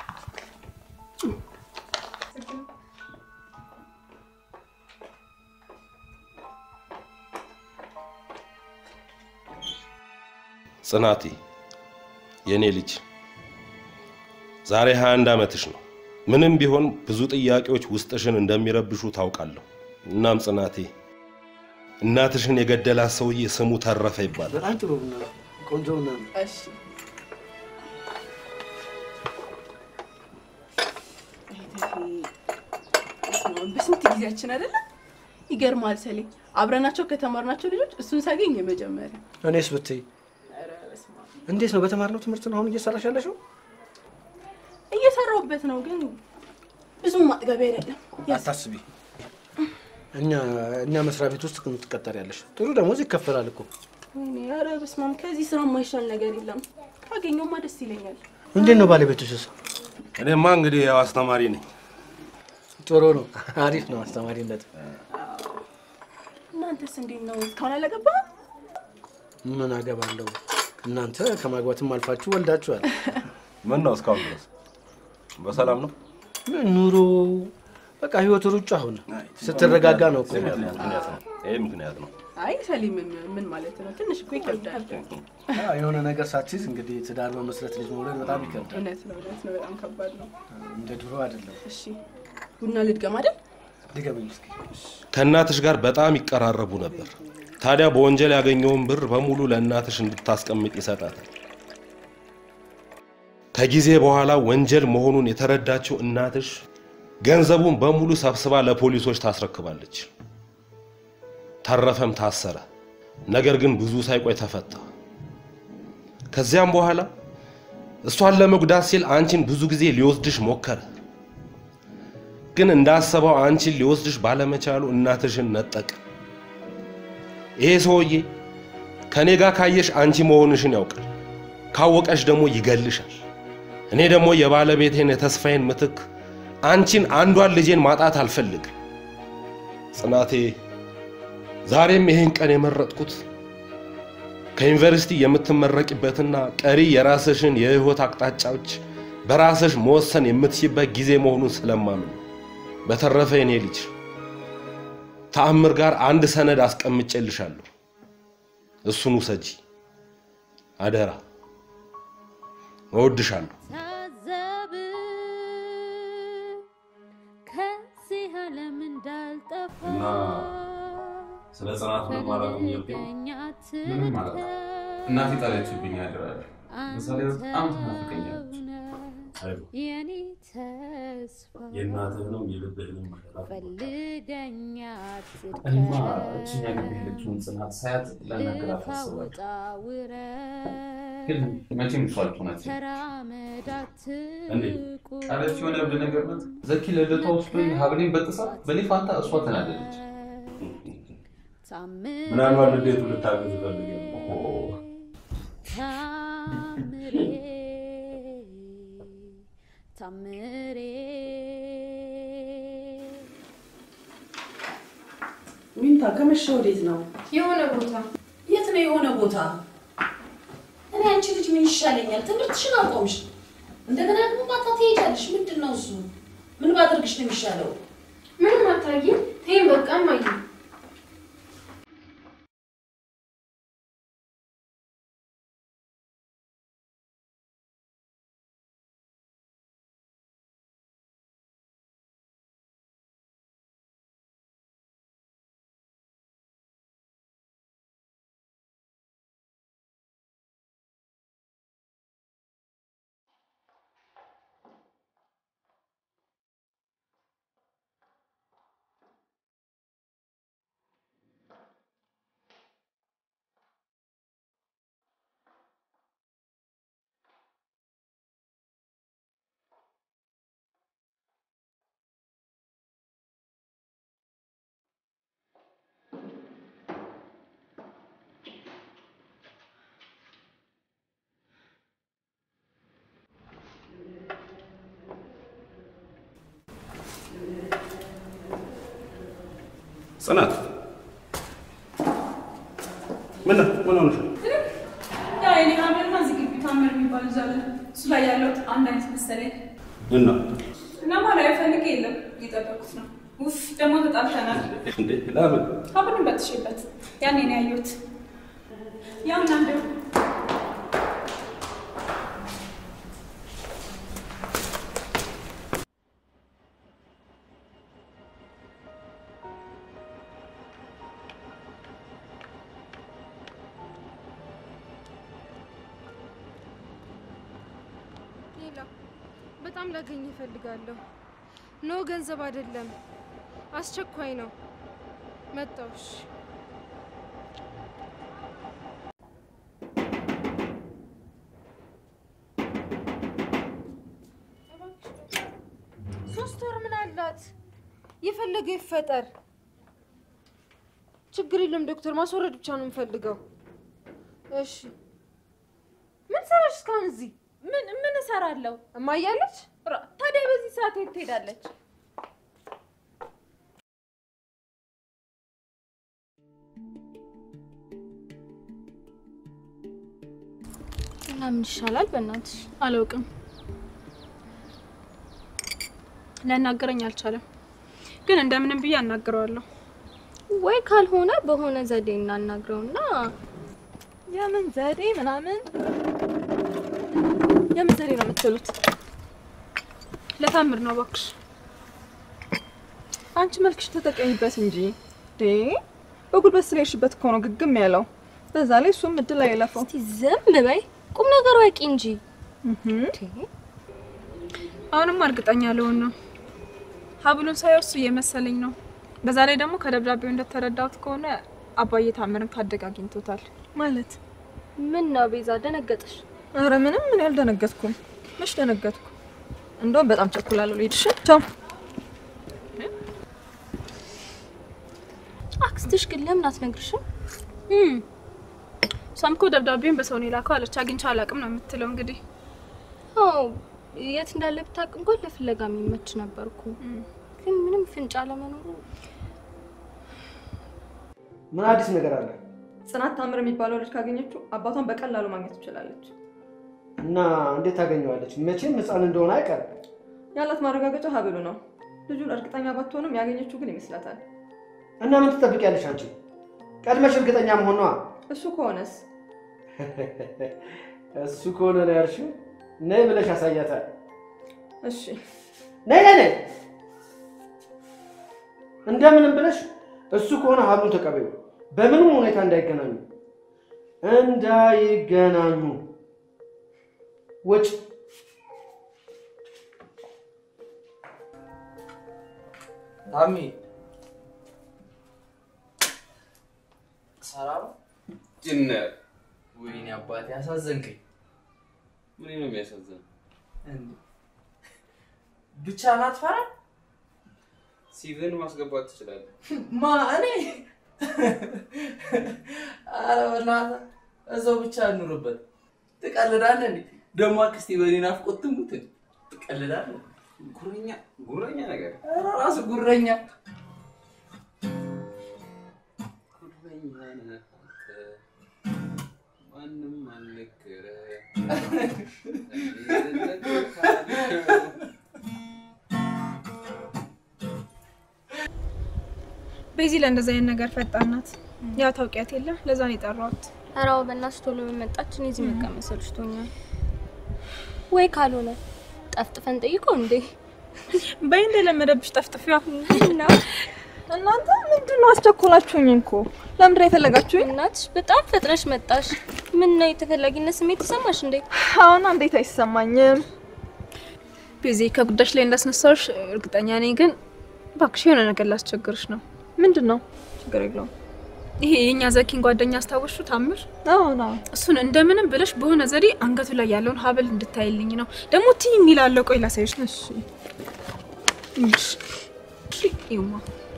S12: ጽናቴ የኔ ልጅ ዛሬ 21 ዓመትሽ ነው። ምንም ቢሆን ብዙ ጥያቄዎች ውስጥሽን እንደሚረብሹ ታውቃለሁ። እናም ጽናቴ
S13: እናትሽን የገደላት ሰውዬ ስሙ ተረፈ ይባላል።
S1: በጣም ጥሩ ቡና ነው። ቆንጆ ቡና ነው።
S2: እሺ በስንት ጊዜያችን አይደለ? ይገርማል ሰሌ። አብረናቸው ከተማርናቸው ልጆች እሱን ሳገኝ የመጀመሪያ
S1: እኔስ ብትይ እንዴት ነው በተማርነው ትምህርት ነው አሁን እየሰራሽ ያለሽው?
S2: እየሰራሁበት ነው፣ ግን ብዙም ማጥገቢያ አይደለም።
S1: አታስቢ። እኛ እኛ መስሪያ ቤት ውስጥ ትቀጠሪያለሽ። ጥሩ ደሞዝ ይከፈላል እኮ።
S2: ወይኔ ኧረ በስመ አብ፣ ከዚህ ስራ የማይሻል ነገር የለም። ካገኘውማ ደስ ይለኛል።
S1: እንዴት ነው ባለቤትሽስ?
S13: እኔማ እንግዲህ ያው አስተማሪ ነኝ።
S1: ጥሩ ነው፣ አሪፍ ነው አስተማሪነት።
S2: እናንተስ እንዴት ነው? እስካሁን አላገባህም?
S1: ምን አገባለሁ? እናንተ ከማግባትም አልፋችሁ ወልዳችኋል።
S13: ምን ነው እስካሁን ድረስ በሰላም ነው?
S1: ምን ኑሮ በቃ ህይወት ሩጫ ሆነ። ስትረጋጋ ነው እኮ
S13: ምክንያት ነው። ይሄ ምክንያት ነው።
S2: አይ ሰሊም ምን ማለት ነው? ትንሽ እኮ ይከብዳል።
S1: አዎ፣ የሆነ ነገር ሳትይዝ እንግዲህ ትዳር መመስረት ልጅ መውለድ በጣም ይከብዳል።
S2: እውነት ነው፣ እውነት ነው። በጣም ከባድ ነው።
S1: እንደ ድሮ አይደለም።
S2: እሺ ቡና ልድገም አይደል?
S1: ድገመኝ እስኪ።
S13: ከእናትሽ ጋር በጣም ይቀራረቡ ነበር። ታዲያ በወንጀል ያገኘውን ብር በሙሉ ለእናትሽ እንድታስቀምጥ ይሰጣታል። ከጊዜ በኋላ ወንጀል መሆኑን የተረዳችው እናትሽ ገንዘቡን በሙሉ ሰብስባ ለፖሊሶች ታስረክባለች። ተረፈም ታሰረ። ነገር ግን ብዙ ሳይቆይ ተፈታ። ከዚያም በኋላ እሷን ለመጉዳት ሲል አንቺን ብዙ ጊዜ ሊወስድሽ ሞከረ። ግን እንዳሰበው አንቺን ሊወስድሽ ባለመቻሉ እናትሽን ነጠቀ። ይሄ ሰውዬ ከኔ ጋር ካየሽ አንቺ መሆንሽን ያውቃል። ካወቀሽ ደግሞ ይገልሻል። እኔ ደግሞ የባለቤቴን የተስፋዬን ምትክ አንቺን አንዷን ልጄን ማጣት አልፈልግም። ጽናቴ፣ ዛሬም ይሄን ቀን የመረጥኩት ከዩኒቨርሲቲ የምትመረቂበትና ቀሪ የራስሽን የህይወት አቅጣጫዎች በራስሽ መወሰን የምትችይበት ጊዜ መሆኑን ስለማምን ነው። በተረፈ የኔ ልጅ ተአምር ጋር አንድ ሰነድ አስቀምጬልሻለሁ። እሱን ውሰጂ አደራ። እወድሻለሁ።
S3: ታዘብ ከዚህ ዓለም እንዳልጠፋ
S12: እና ስለ ጽናት ምንም አላውቅም እያልከኝ ነው?
S10: ምንም ማለት ነው። እናቴ ጣለችብኝ ያድራል። ምሳሌ በጣም ትናፍቀኛለች።
S12: አይዞህ፣
S3: የኔ ተስፋ
S12: የእናትህንም የልብህንም አደራ
S3: ፈልገኛ
S10: እኔማ እችኛ ግቢ ያለችውን ጽናት ሳያት ለነገራት አስባለሁ።
S3: ውጣ ውረድ
S10: ግን መቼም እሷ አልሆነችም።
S3: ተራመዳት
S10: እንዴ ቃለች የሆነ እብድ ነገር ናት። ዘኪ ለልደቷ ወስዶኝ ሀብሌን በጥሳ በእኔ ፋንታ እሷ ተናደደች።
S12: ምናልባት ልዴቱ ልታገዝ ፈልግ ነው።
S3: ታምሬ ታምሬ
S2: ሚንታ ከመሸ ወዴት ነው?
S7: የሆነ ቦታ የት ነው የሆነ ቦታ? እኔ አንቺ ልጅ ምን ይሻለኛል? ትምህርትሽን አቆምሽ፣ እንደገና ደግሞ ማታ ትሄጃለሽ። ምንድን ነው እሱ? ምን ባደርግሽ ነው የሚሻለው?
S14: ምንም አታይም። ተይኝ በቃ እማዬ።
S12: ጽናት ምን ነው? ምን ሆነሽ ነው?
S6: ያው የኔ ሀብልና እዚህ ግቢ ታምር የሚባል ልጅ አለ። እሱ ላይ ያለው አንድ አይነት መሰለኝ
S12: እና
S6: እና ማለት ፈልግ የለም እየጠበኩት ነው። ውፍ ደግሞ ተጣልተናል።
S12: እንዴ ለምን?
S6: ሀብልን በጥሼበት ያኔ ነው ያየሁት። ያው እናንተ
S14: ሄላ፣ በጣም ላገኝ እፈልጋለሁ። ኖ ገንዘብ አይደለም፣ አስቸኳይ ነው። መጣሁ። እሺ። ሶስት ወር ምን አላት? የፈለገ ይፈጠር፣ ችግር የለም ዶክተር። ማስወረድ ብቻ ነው የምፈልገው። እሺ። ምን ሰራሽ እስካሁን እዚህ?
S2: ምን ምን እሰራለሁ?
S14: እማያለች
S2: ታዲያ በዚህ ሰዓት የት ትሄዳለች?
S3: እና ምን ይሻላል? በእናትሽ
S6: አላውቅም። ሊያናገረኝ አልቻለም፣ ግን እንደምንም ብዬ አናግረዋለሁ።
S3: ወይ ካልሆነ በሆነ ዘዴ እናናግረውና
S2: የምን ዘዴ ምናምን የምን ዘዴ ነው የምትሉት?
S6: ለታምር ነው እባክሽ።
S2: አንቺ መልክሽ ተጠቀሚበት እንጂ ዴ በጉልበት ስለሄድሽበት እኮ ነው ግግም ያለው። በዛ ላይ እሱም እድል አይለፈው።
S3: እስቲ ዝም በይ፣ ቁም ነገር ወቂ እንጂ።
S6: አሁንም እርግጠኛ ልሆን ነው። ሀብሉን ሳየው እሱ እየመሰለኝ ነው። በዛ ላይ ደግሞ ከደብዳቤው እንደተረዳሁት ከሆነ አባዬ ታምርን ካደግ አግኝቶታል።
S2: ማለት
S3: ምን ነው ቤዛ ደነገጥሽ?
S2: አረ ምንም ምን ያልደነገጥኩም። መች ደነገጥኩ? እንደውም በጣም ቸኩላለሁ። ልሂድሽ። ቻው።
S3: አክስትሽ ግን ለምን አትነግርሽም?
S6: እሷም እኮ ደብዳቤውን በሰው ነው የላከው አለች። አግኝቼ አላውቅም ነው የምትለው። እንግዲህ
S3: አዎ የት እንዳለ ብታውቅ እንኳን ለፍለጋ የሚመች ነበርኩ። ግን ምንም ፍንጭ አለመኖሩ
S1: ምን አዲስ ነገር አለ?
S2: ጽናት ታምር የሚባለው ልጅ ካገኘችው አባቷን በቀላሉ ማግኘት ትችላለች።
S1: እና እንዴት ታገኘዋለች? መቼም ህፃን እንደሆነ አይቀርም።
S2: ያላት ማረጋገጫ ሀብሉ ነው። ልጁን እርግጠኛ ባትሆንም ያገኘችው ግን ይመስላታል።
S1: እና ምን ትጠብቂያለሽ አንቺ? ቀድመሽ እርግጠኛ መሆኗ።
S2: እሱ ከሆነስ
S1: እሱ ከሆነ ነው ያልሽው። ነይ ብለሽ ያሳያታል።
S2: እሺ
S1: ነይ ነይ ነይ፣ እንደምንም ብለሽ እሱ ከሆነ ሀብሉን ተቀበዩ። በምንም ሁኔታ እንዳይገናኙ እንዳይገናኙ። ወጭ
S8: ታሚ ሰላም
S10: ጭነ
S8: ወይኔ አባቴ አሳዘንከኝ።
S10: ምን ነው የሚያሳዝን?
S8: ብቻ ናትፈራ
S10: ሲቭን ማስገባት ትችላለህ።
S8: ማ እኔ ኧረ በእናትህ እዛው ብቻ እንኑርበት። ትቀልዳለህ እንዴ? ደግሞ አክስቴ በእኔ ናፍቆት ትሙት። ትቀልዳለህ?
S10: ጉረኛ ጉረኛ ነገር
S8: ኧረ ራሱ ጉረኛ
S10: ጉረኛ ነህ አንተ። ማንም አልነገረህ።
S6: በዚህ ለእንደዚህ አይነት ነገር ፈጣን ናት። ያው ታውቂያት የለ ለዛ ነው የጠራሁት።
S3: ኧረ አዎ፣ በእናትሽ ቶሎ በመጣች እኔ እዚህ መቀመጥ ሰልችቶኛል። ወይ ካልሆነ ጠፍጥፈን ጠይቀው እንዴ
S6: በይ እንደለመደብሽ ጠፍጥፊዋ
S3: ነው።
S2: እናንተ ምንድን ነው አስቸኮላችሁኝ እኮ። ለምንድን ነው የፈለጋችሁኝ?
S3: እናትሽ በጣም ፈጥነሽ መጣሽ። ምን ነው የተፈላጊነት ስሜት ተሰማሽ እንዴ?
S2: አሁን እንዴት አይሰማኝም?
S6: ቤዚ ከጉዳዮች ላይ እንዳስነሳዎች እርግጠኛ ነኝ፣ ግን እባክሽ የሆነ ነገር ላስቸግርሽ ነው።
S2: ምንድን ነው? ችግር የለውም።
S6: ይሄ የእኛ ዘኪን ጓደኛ አስታወሹ ታምር?
S2: አዎ ነው።
S6: እሱን እንደምንም ብለሽ በሆነ ዘዴ አንገቱ ላይ ያለውን ሀብል እንድታይልኝ ነው። ደግሞ ቲ የሚላለው ቆይ ላሳይሽ ነው። እሺ እሺ ይማ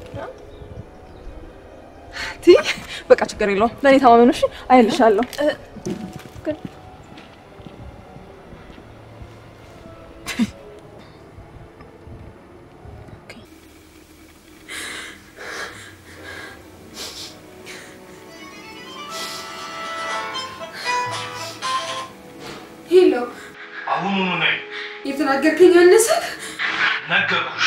S2: ቲ በቃ ችግር የለውም። ለእኔ ተማመኑ። እሺ አይልሻለሁ። ግን
S14: ሄሎ፣
S13: አሁኑኑ ነይ።
S14: የተናገርከኝ አነሰ?
S13: ነገርኩሽ።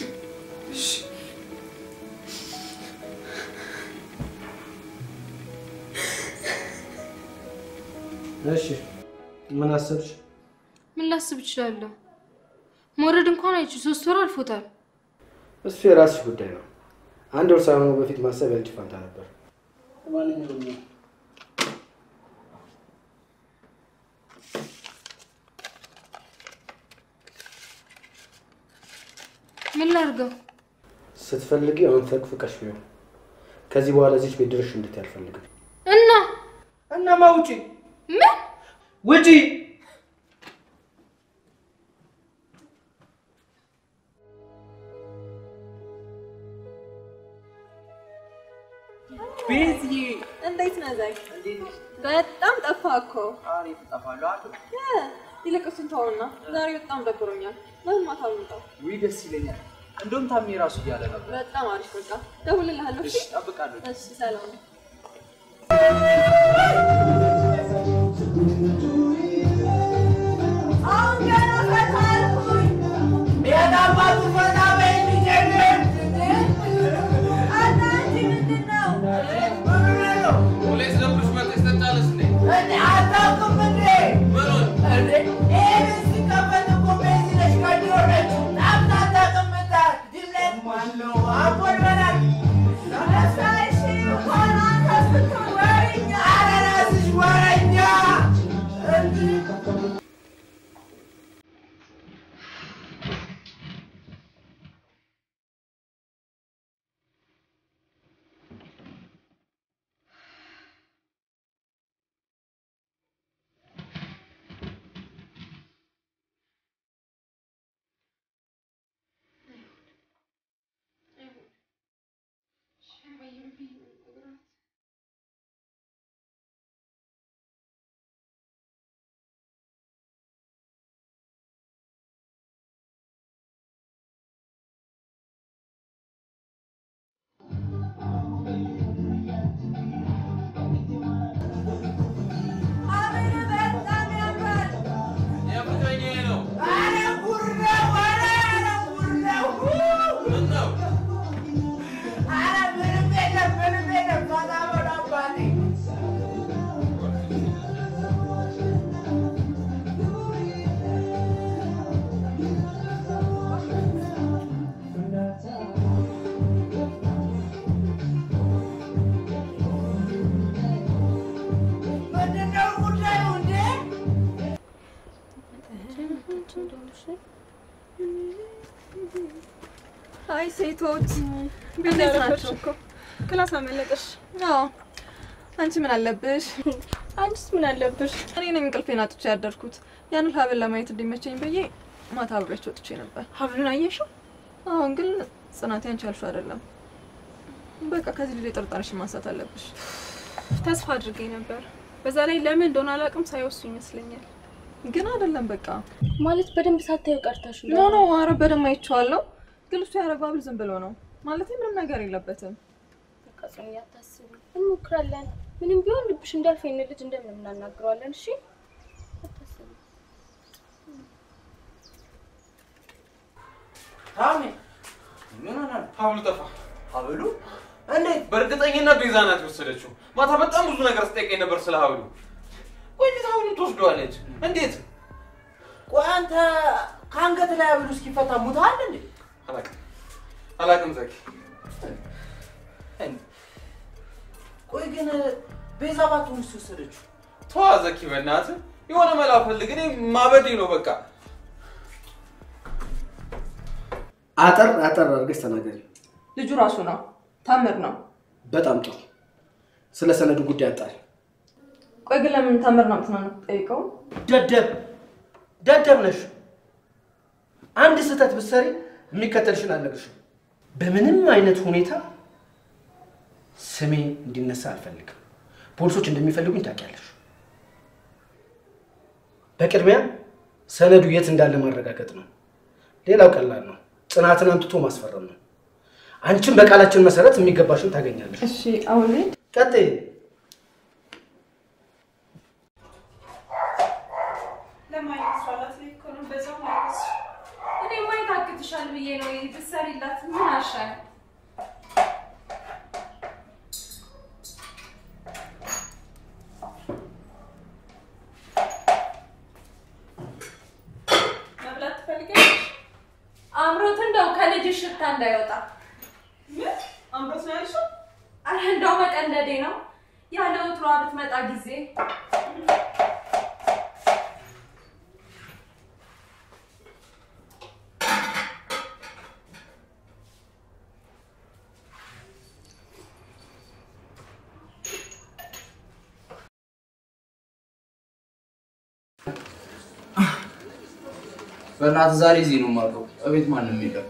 S1: እሺ ምን አሰብሽ?
S14: ምን ላስብ እችላለሁ? መውረድ እንኳን አይችል ሶስት ወር አልፎታል።
S1: እሱ የራስሽ ጉዳይ ነው። አንድ ወር ሳይሆነው በፊት ማሰብ ያንቺ ፋንታ ነበር። ለማንኛውም
S14: ምን ላድርገው?
S1: ስትፈልጊ አሁን ፈቅፍቀሽ ቢሆን ከዚህ በኋላ እዚች ቤት ድርሽ እንድትይ አልፈልግም።
S14: እና
S1: እናማ ውጪ
S14: ምን
S1: ውጪ
S6: ቤዝዬ እንዴት ነህ ዛይ? በጣም ጠፋ እኮ። ይልቅ እሱን ተውና ዛሬ በጣም ደብሮኛል። ለምን ማታ አልመጣም?
S8: ውይ ደስ ይለኛል። እንደውም ታሜ ራሱ እያለ ነበር።
S6: በጣም አሪፍ በቃ ደውልልሃለሁ። እሺ
S8: እጠብቃለሁ።
S6: እሺ፣ ሰላም አይ ሴቶች እንዴት ናቸው? ክላስ አመለጠሽ? አዎ። አንቺ ምን አለብሽ? አንቺስ ምን አለብሽ? እኔ ነኝ እንቅልፌን አጥቼ ያደርኩት። ያንን ሀብል ለማየት እንዲመቸኝ ብዬ ማታ አብሬያቸው ወጥቼ ነበር። ሀብሉን አየሽው? አሁን ግን ጽናቴ አንቺ ያልሽው አይደለም። በቃ ከዚህ ልጅ ጥርጣሬሽን ማንሳት አለብሽ። ተስፋ አድርጌ ነበር። በዛ ላይ ለምን እንደሆነ አላውቅም፣ ሳይወሱ ይመስለኛል። ግን አይደለም በቃ
S3: ማለት በደንብ ሳታዩ ቀርታሽ
S6: ኖ ኖ፣ ኧረ በደንብ አይቼዋለሁ። ግን እሱ ያደረገው ሀብል ዝም ብሎ ነው ማለት ምንም ነገር የለበትም።
S3: በቃ ጽኑ አታስቢ፣ እንሞክራለን። ምንም ቢሆን ልብሽ እንዳልፍ ይህን ልጅ እንደምን እናናግረዋለን። እሺ አታስቢ።
S8: ታሜ ምን ሆነ?
S10: ሀብሉ ጠፋ።
S8: ሀብሉ
S10: እንዴት? በእርግጠኝነት ቤዛ ናት የወሰደችው። ማታ በጣም ብዙ ነገር ስጠይቀኝ ነበር ስለ ሀብሉ። ቆይ እንዴት ሀብሉን ትወስደዋለች? እንዴት?
S8: ቆይ አንተ ከአንገት ላይ ሀብሉ እስኪፈታ ሙተሃል እንዴ?
S10: አላውቅም አላውቅም ዘኪ።
S8: ቆይ ግን ቤዛ ባትሆንስ ወሰደችው?
S10: ተዋ ዘኪ፣ በእናትህ የሆነ መላ ፈልግ። እኔ ማበዴ ነው በቃ።
S1: አጠር አጠር አድርገሽ ተናገሪ።
S6: ልጁ ራሱ ነው ታምር ነው።
S1: በጣም ጥሩ። ስለ ሰነዱ ጉዳይ አጣሪ።
S6: ቆይ ግን ለምን ታምር ነው ምትናነው ጠይቀው።
S1: ደደብ ደደብ ነሽ። አንድ ስህተት ብትሰሪ የሚከተልሽን አልነግርሽም። በምንም አይነት ሁኔታ ስሜ እንዲነሳ አልፈልግም። ፖሊሶች እንደሚፈልጉኝ ታውቂያለሽ። በቅድሚያ ሰነዱ የት እንዳለ ማረጋገጥ ነው። ሌላው ቀላል ነው። ጽናትን አምጥቶ ማስፈረም ነው። አንቺም በቃላችን መሰረት የሚገባሽን ታገኛለሽ።
S6: እሺ አሁን
S1: ቀጥይ።
S2: እኔ ማየት አግትሻል ብዬ ነው ብትሰሪላት ምን አሻል? መብላት ትፈልጊያለሽ? አምሮት እንደው ከልጅሽ ሽታ እንዳይወጣ። ምን አምሮት ነው ያልሽው? አረ እንደው መቀለዴ ነው። ያለ ወትሮ ብትመጣ ጊዜ
S8: በእናትህ ዛሬ እዚህ ነው የማውቀው። እቤት ማንም የለም።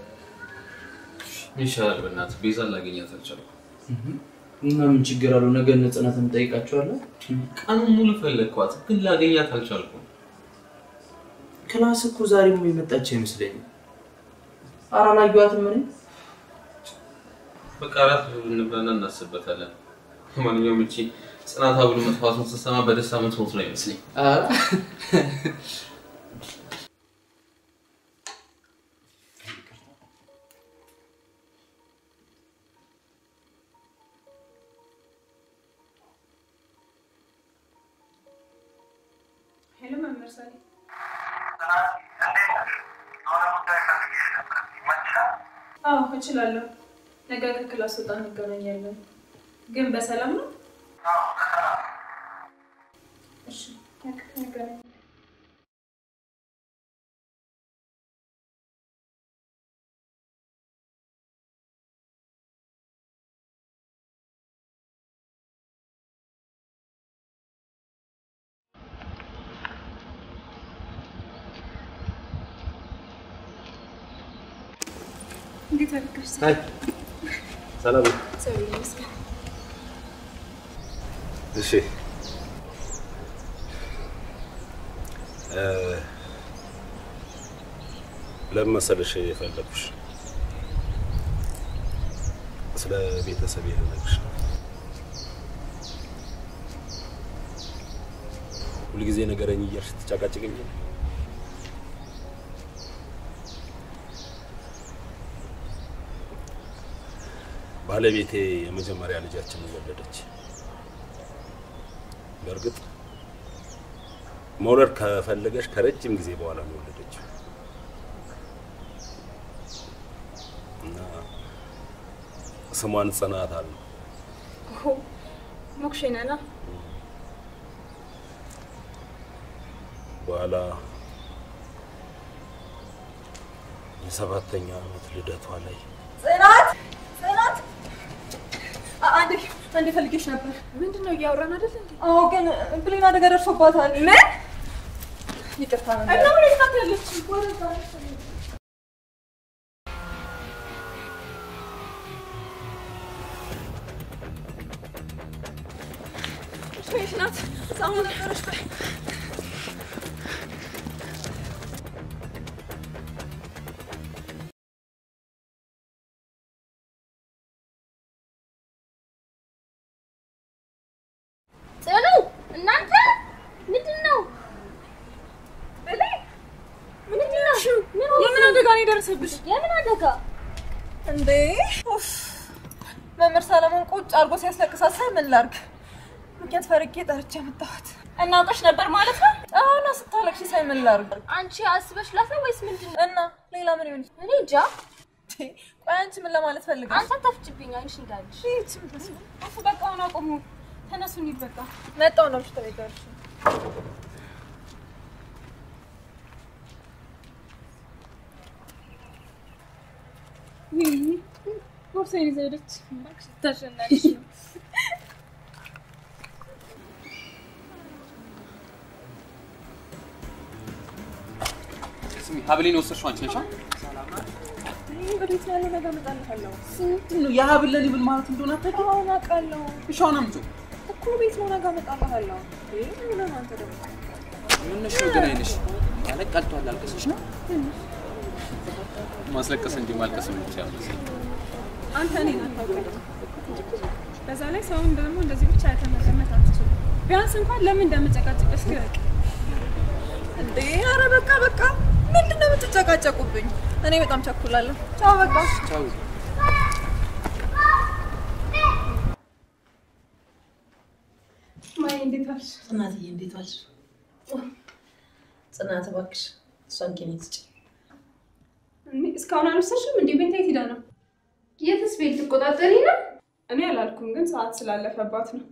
S10: ይሻላል። በእናትህ ቤዛን ላገኛት አልቻልኩም።
S8: እና ምን ችግር አለው? ነገ እነ ጽናትን እንጠይቃቸዋለን።
S10: ቀኑን ሙሉ ፈለግኳት፣ ግን ላገኛት አልቻልኩም።
S8: ክላስ እኮ ዛሬም የመጣች አይመስለኝም። ኧረ አላየኋትም እኔ።
S10: በቃ እራት እንብላና እናስብበታለን። ማንኛውም እቺ ጽናት ብሎ መጥፋቱን ስትሰማ በደስታ ምትሞት ነው ይመስለኝ።
S8: ኧረ
S2: ሄሎ መምህር ሳሌ አዎ እችላለሁ። ነገ ከክላስ ወጣ እንገናኛለን። ግን በሰላም ነው? እሺ ነገ እንገናኛለን። እንዴት አደረግሽ?
S10: አይ ሰላም ነው?
S2: እግዚአብሔር ይመስገን።
S10: እሺ እ ለምን መሰለሽ የፈለኩሽ ስለ ቤተሰቤ ልነግርሽ ነው። ሁልጊዜ ነገረኝ እያልሽ ትጨቃጭቅኝ ባለቤቴ የመጀመሪያ ልጃችንን ወለደች። በእርግጥ መውለድ ከፈለገች ከረጅም ጊዜ በኋላ ነው የወለደችው እና ስሟን ጽናት አለ።
S3: ሞክሼ ነና
S10: በኋላ የሰባተኛ ዓመት ልደቷ ላይ
S6: ጽናት ጽናት አ- አንዴ አንዴ ፈልጌሽ ነበር።
S3: ምንድን ነው እያወራን አይደል እንዴ?
S6: አዎ፣ ግን ብሌን አደጋ ደርሶባታል። ምን? ይቅርታ ነበር።
S2: እና ምን ይፋት ያለች ወረዛ
S6: ትንሽ ናት። ህፃኗ ነበረች። በይ
S3: ጽኑ እናንተ ምንድን ነው? ምንድን ነው?
S6: የምን አደጋ ነው የደረሰብሽ?
S3: የምን አደጋ?
S6: እንዴ ኡፍ! መምህር ሰለሞን ቁጭ አድርጎ ሲያስለቅሳት ሳይ ምን ላድርግ? ምክንያት ፈርጌ ጠርቼ መጣኋት።
S3: እናውቀሽ ነበር ማለት ነው?
S6: አሁን ስታለቅሽ ሳይ ምን ላድርግ?
S3: አንቺ አስበሽላት ነው ወይስ ምንድን ነው?
S6: እና ሌላ ምን ይሆን?
S3: እኔ እንጃ።
S6: ቆይ አንቺ ምን ለማለት ፈልገሽ?
S3: አንተ አታፍጭብኝ አይንሽ እንዳልሽ። እሱ በቃ አሁን አቁሙ። ተነሱ እንሂድ በቃ።
S6: መጣሁ ነው ምሽት ላይ ደርሽ
S3: ቦርሳዬን ይዛ ሄደች። ታሸናለች ነው
S10: ስሚ፣ ሀብሌን የወሰድሽው አንቺ ነሽ?
S6: ወዴት ነው ያለው? ነገ እመጣልሃለሁ።
S8: ምንድን ነው የሀብል ለሊብል ማለት እንደሆነ አታውቂም?
S6: አሁን አውቃለሁ
S8: እሺ አሁን አምጪው።
S6: እኮ ቤት ነው። ነገ እመጣልሃለሁ። ይሄ ምን ነው አንተ ደግሞ
S8: ምንሽ ነው ግን አይንሽ ማለት ቀልቷል። አልቅሰሽ ነው
S10: ማስለቀስ እንጂ ማልቀስ የሚቻል መሰለኝ።
S2: አንተ እኔን አታውቅም። በዛ ላይ ሰውን ደግሞ እንደዚህ ብቻ የተመገመት አትችልም። ቢያንስ እንኳን ለምን እንደምጨቃጭቅ እስኪ እወቅ።
S6: እንዴ! ኧረ በቃ በቃ፣ ምንድን ነው የምትጨቃጨቁብኝ? እኔ በጣም ቸኩላለሁ። ቻው በቃ።
S8: ቻው።
S2: ማይ እንዴት ዋልሽ?
S7: ጽናትዬ እንዴት ዋልሽ? ጽናት እባክሽ እሷን ኬኔ ስጭ።
S2: እኔ እስካሁን አልወሰድሽም እንዴ? ቤት የት ሄዳ ነው?
S3: የትስ ቤት ትቆጣጠሪ ነው?
S2: እኔ አላልኩም፣ ግን ሰዓት ስላለፈባት ነው።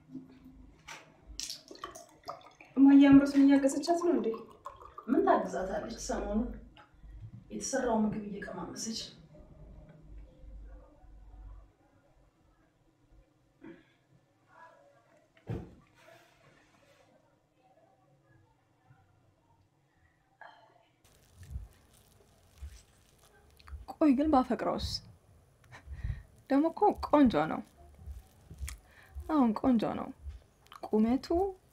S2: እማዬ አምሮትን እያገዘቻት ነው እንዴ?
S7: ምን ታግዛታለች? ሰሞኑን የተሰራው ምግብ እየቀማመሰች
S6: ቆይ ግን ባፈቅረውስ? ደግሞ እኮ ቆንጆ ነው። አሁን ቆንጆ ነው ቁመቱ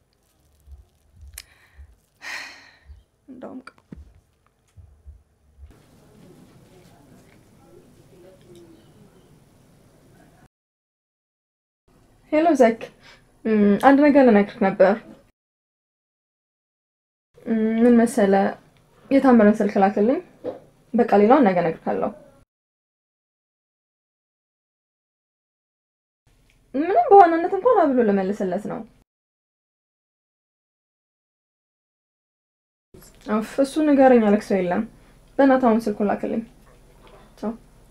S6: እንደውም ቅ- ሄሎ ዘክ፣ እም፣ አንድ ነገር ልነግርህ ነበር። እም፣ ምን መሰለ፣ የታመረን ስልክ ላክልኝ። በቃ ሌላውን ነገ እነግርሃለሁ። ምንም በዋናነት እንኳን አብሎ ልመልስለት ነው። እፍ እሱ ንገረኝ አለክ ሰው የለም። በእናትህ አሁን ስልኩን ላክልኝ። ቻው።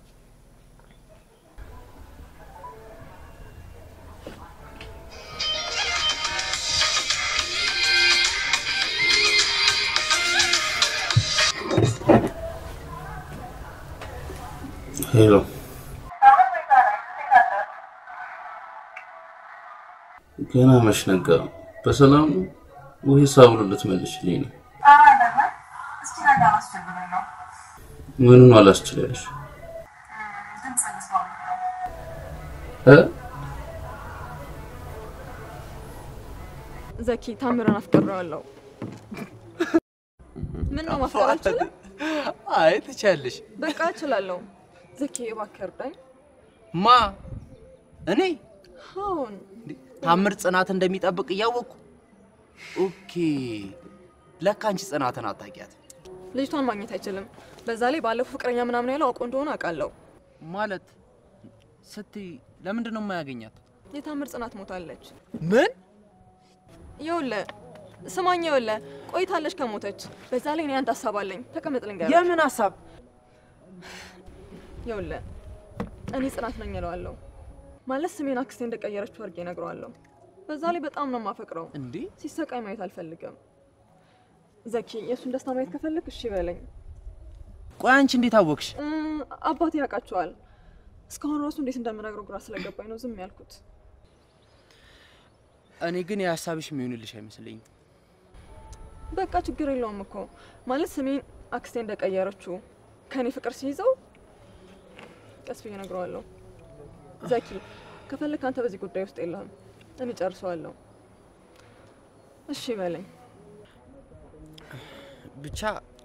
S10: ሄሎ ገና መች ነጋ? በሰላም ነው ወይስ አብሮ ልትመልሽልኝ ነው? ምኑን አላስችላለሽ? እ
S6: ዘኪ ታምረን አፍቅሬዋለሁ። ምን ነው ማፍቀር አልችልም?
S8: አይ ትችያለሽ።
S6: በቃ እችላለሁ። ዘኪ እባክህ እርዳኝ።
S8: ማ እኔ
S6: አሁን
S8: ታምር ጽናት እንደሚጠብቅ እያወቅኩ ኦኬ። ለካ አንቺ ጽናትን አታውቂያት
S6: ልጅቷን ማግኘት አይችልም። በዛ ላይ ባለፈው ፍቅረኛ ምናምን ያለው አውቆ እንደሆነ አውቃለሁ።
S8: ማለት ስትይ ለምንድን ነው የማያገኛት?
S6: የታምር ጽናት ሞታለች።
S8: ምን
S6: ይኸውልህ ስማኝ፣ ይኸውልህ ቆይታለች ከሞተች። በዛ ላይ እኔ አንድ ሀሳብ አለኝ። ተቀመጥ ልንገርህ።
S8: የምን ሀሳብ?
S6: ይኸውልህ እኔ ጽናት ነኝ እለዋለሁ። ማለት ስሜን አክስቴ እንደቀየረችው አድርጌ እነግረዋለሁ። በዛ ላይ በጣም ነው የማፈቅረው።
S8: እንዴ
S6: ሲሰቃይ ማየት አልፈልግም። ዘኪ የእሱን ደስታ ማየት ከፈለግ እሺ በለኝ።
S8: ቆይ አንቺ እንዴት አወቅሽ?
S6: እ፣ አባቴ ያውቃቸዋል። እስካሁን ራሱ እንዴት እንደምነግረው ግራ ስለገባኝ ነው ዝም ያልኩት።
S8: እኔ ግን የሀሳብሽ የሚሆንልሽ አይመስለኝም።
S6: በቃ ችግር የለውም እኮ ማለት ስሜን አክስቴ እንደቀየረችው ከኔ ፍቅር ሲይዘው ቀስ ብዬ እነግረዋለሁ። ዘኪ ከፈለክ አንተ በዚህ ጉዳይ ውስጥ የለህም፣ እኔ ጨርሰዋለሁ። እሺ በለኝ።
S8: ብቻ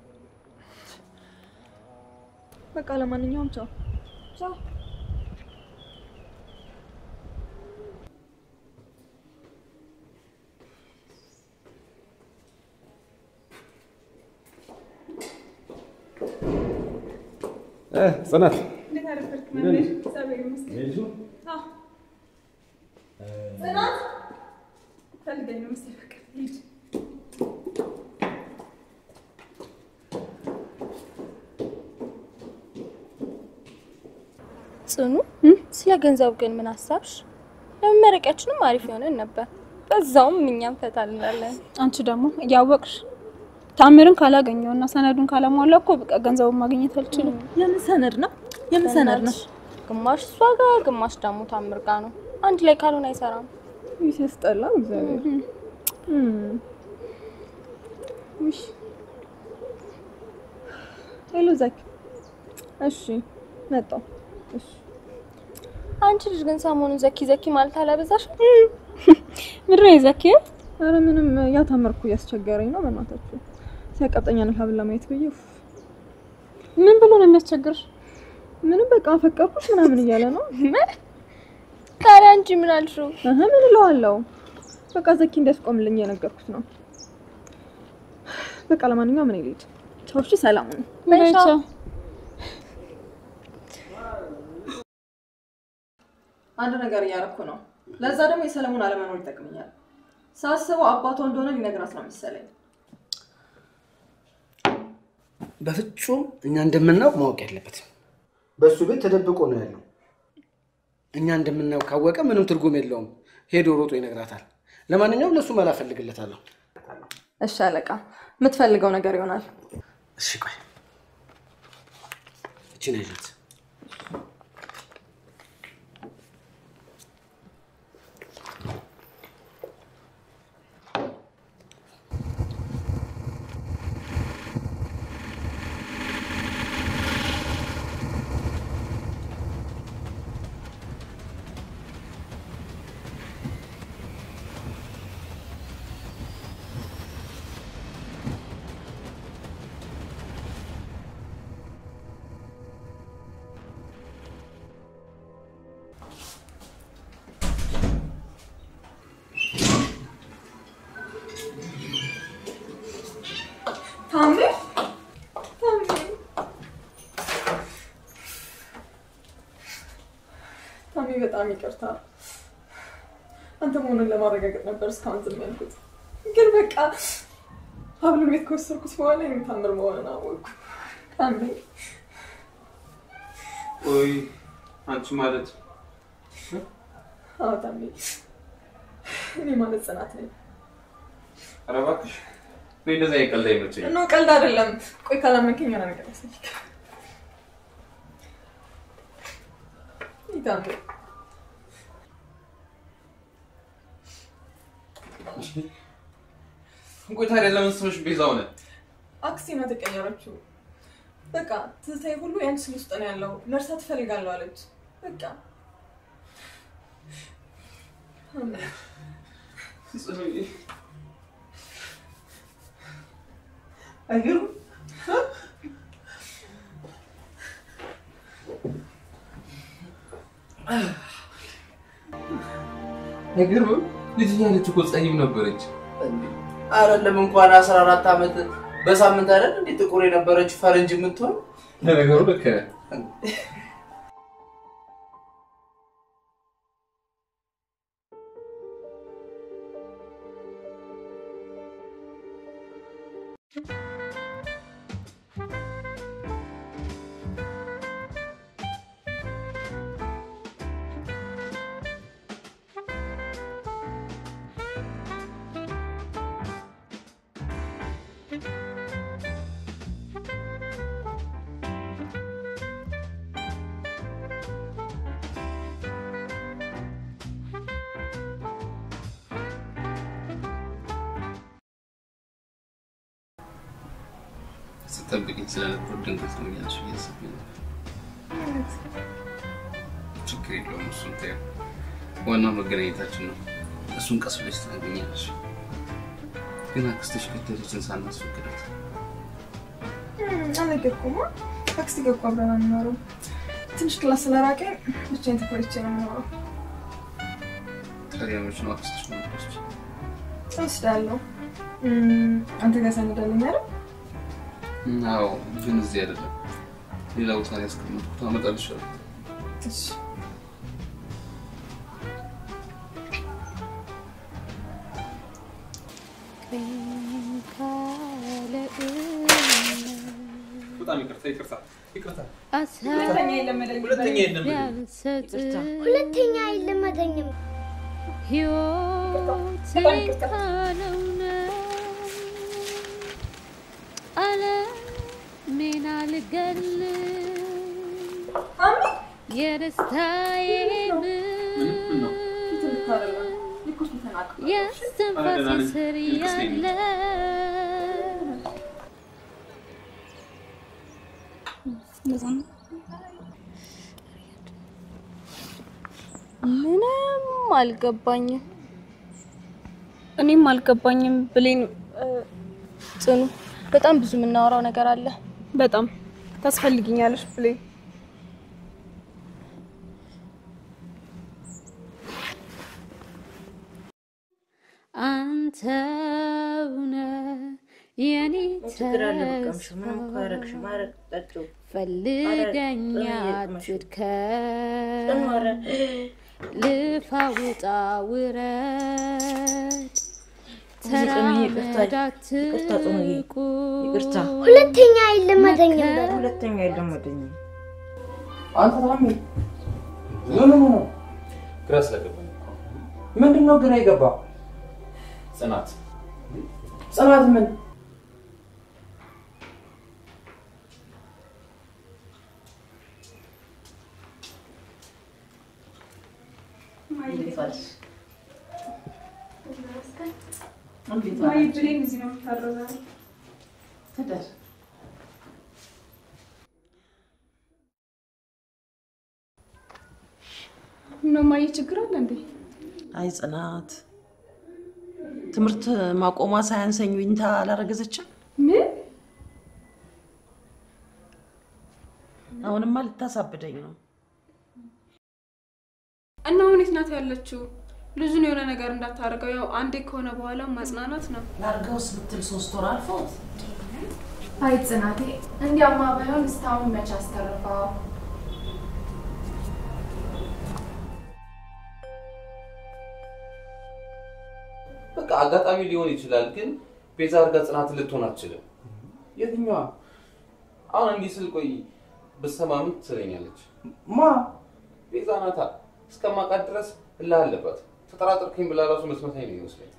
S6: በቃ ለማንኛውም ቻው ቻው።
S13: እ ጽናት
S6: እንዴት አደረክ?
S13: እንዴት ነሽ?
S6: እግዚአብሔር ይመስገን።
S13: ሄድሽ?
S6: አዎ። ጽናት ፈልገኝ ነው መሰለኝ። በቃ ሂድ።
S3: ጽኑ፣ ስለ ገንዘቡ ግን ምን አሳብሽ? ለመመረቂያችንም አሪፍ የሆነን ነበር። በዛውም እኛም ፈታ እንላለን።
S15: አንቺ ደግሞ እያወቅሽ ታምርን ካላገኘውና ሰነዱን ካላሟላ እኮ በቃ ገንዘቡን ማግኘት አልችልም።
S6: የምን ሰነድ ነው? የምን ሰነድ ነው?
S3: ግማሽ እሷ ጋር፣ ግማሽ ደግሞ ታምር ጋር ነው። አንድ ላይ ካልሆነ አይሰራም።
S6: ይህ ሲያስጠላ እግዚአብሔር። ውይ ሄሎ ዘኪ። እሺ መጣሁ። እሺ
S3: አንቺ ልጅ ግን ሰሞኑን ዘኪ ዘኪ ማለት አላበዛሽም?
S15: ምድረ ዘኪ
S6: ኧረ ምንም ያ ታምርኩ እያስቸገረኝ ነው። በእናታችሁ ሲያቀብጠኛ ነው ሀብል ለማየት ብዬ ኡፍ።
S15: ምን ብሎ ነው የሚያስቸግርሽ?
S6: ምንም በቃ አፈቀርኩሽ ምናምን እያለ ነው።
S3: ታዲያ አንቺ ምን አልሽው?
S6: እህ ምን እለዋለሁ? በቃ ዘኪ እንዲያስቆምልኝ የነገርኩት ነው። በቃ ለማንኛውም እኔ ልሂድ። ቻው። እሺ ሰላም ነው።
S3: በይ ቻው።
S6: አንድ ነገር እያደረኩ ነው። ለዛ ደግሞ የሰለሞን አለመኖር ይጠቅመኛል። ሳስበው አባቷ እንደሆነ ሊነግራት ነው መሰለኝ።
S1: በፍጹም እኛ እንደምናውቅ ማወቅ የለበትም። በእሱ ቤት ተደብቆ ነው ያለው። እኛ እንደምናውቅ ካወቀ ምንም ትርጉም የለውም። ሄዶ ሮጦ ይነግራታል። ለማንኛውም ለእሱ መላ እፈልግለታለሁ።
S6: እሺ አለቃ፣ የምትፈልገው ነገር ይሆናል።
S1: እሺ ቆይ እቺን ያዣት።
S6: ታሜ ታሜ ታሜ በጣም ይቅርታ። አንተ መሆኑን ለማረጋገጥ ነበር እስካሁን ዝም ያልኩት፣ ግን በቃ ሀብሉን ቤት ከወሰድኩት በኋላ የምታምር መሆንን አወቅኩ። ታሜ
S10: ቆይ አንቺ ማለት
S6: አዎ ታሜ፣ እኔ ማለት ጽናት ነኝ።
S10: ኧረ እባክሽ እኔ እንደዛ የቀልድ አይመቸኝም።
S6: ኖ ቀልድ አይደለም። ቆይ ካላመንከኝ የሆነ ነገር ያሳይክ። ታሜ
S10: ቆይ ታዲያ ለምን ስምሽ ቤዛ ሆነ?
S6: አክስቴ ናት የቀየረችው። በቃ ትዝታዬ ሁሉ የአንቺ ስም ውስጥ ነው ያለው። መርሳት እፈልጋለሁ አለች። በቃ
S10: አይገርም? አይገርምም? ልጅ እያለች እኮ ጸይም ነበረች።
S8: አይደለም እንኳን አስራ አራት ዓመት በሳምንት አይደል እንዴ ጥቁር የነበረች ፈረንጅ የምትሆን
S10: ለነገሩ ልክ ነህ። ስጠብቅኝ ስለነበር ድንገት ነው እያልሽ እያሰብኝ ነበር። ችግር የለውም እሱን ተይው። ዋናው መገናኘታችን ነው። እሱን ቀስ ብለሽ ታገኛለሽ። ግን አክስትሽ ከተለችን ሳናስፈቅዳት
S6: አልነገርኩማ። አክስቴ ጋር እኮ አብረን አንኖርም። ትንሽ ክላስ ስለራቀኝ ብቻዬን ተኮርቼ ነው የምኖረው።
S10: ታዲያ መች ነው አክስትሽ ማለች?
S6: እወስዳለሁ። አንተ ጋር ሰንዳለኝ አይደል?
S10: አዎ፣ ግን እዚህ አይደለም ሌላ ቦታ ላይ ያስቀመጥኩት አመጣልሻለሁ።
S6: እሺ
S10: በጣም ይቅርታ ይቅርታ ይቅርታ።
S6: ሁለተኛ የለመደኝ
S10: ሁለተኛ የለመደኝ
S4: ሁለተኛ አይለመደኝም።
S3: ሕይወቴ ካለው ነው ዓለሜን አልገል የደስታዬን የስትንፋሴ ስር ያለ
S15: ምንም አልገባኝም። እኔም አልገባኝም ብሌን። ጽኑ፣ በጣም ብዙ የምናወራው ነገር አለ። በጣም ታስፈልጊኛለሽ ብሌን።
S3: አንተውነ የኔ
S5: ችግር አለ በቃ ምንም እኮ አያረግሽም። ኧረ ጠጪው።
S3: ፈልገኛ ትድከም ልፋ ውጣ ውረድ ተራመዳት
S5: ይቅርታ
S4: ሁለተኛ አይለመደኝም በል።
S5: ሁለተኛ አይለመደኝም።
S8: አንተ ታሜ ምን ሆነ ነው?
S10: ግራ ስለገባኝ
S8: ምንድን ነው ግራ የገባ?
S10: ጽናት
S8: ጽናት ምን
S6: ብሌን እዚህ ነው የምታረዛው።
S5: ትደር
S15: ምነው ማየ ችግር አለ እንዴ?
S7: አይ ጽናት ትምህርት ማቆሟ ሳያንሰኝ ዊንታ አላረገዘችም።
S15: ምን?
S7: አሁንማ ልታሳብደኝ ነው።
S15: እና አሁን የት ናት ያለችው? ልጁን የሆነ ነገር እንዳታደርገው። ያው አንዴ ከሆነ በኋላ ማጽናናት ነው።
S7: ላርገውስ ብትል ሶስት ወር አልፎት
S2: አይ ጽናቴ፣ እንዲያማ ባይሆን እስካሁን መች አስተርፈው።
S10: በቃ አጋጣሚ ሊሆን ይችላል፣ ግን ቤዛ አድርጋ ጽናትን ልትሆን አትችልም። የትኛዋ? አሁን እንዲህ ስል ቆይ ብትሰማ ምን ትለኛለች? ማ ቤዛ ናታ። እስከማውቃት ድረስ እልህ አለባት። ተጠራጠርኩኝ ብላ ራሱ መስመታኝ ነው ይመስለኝ።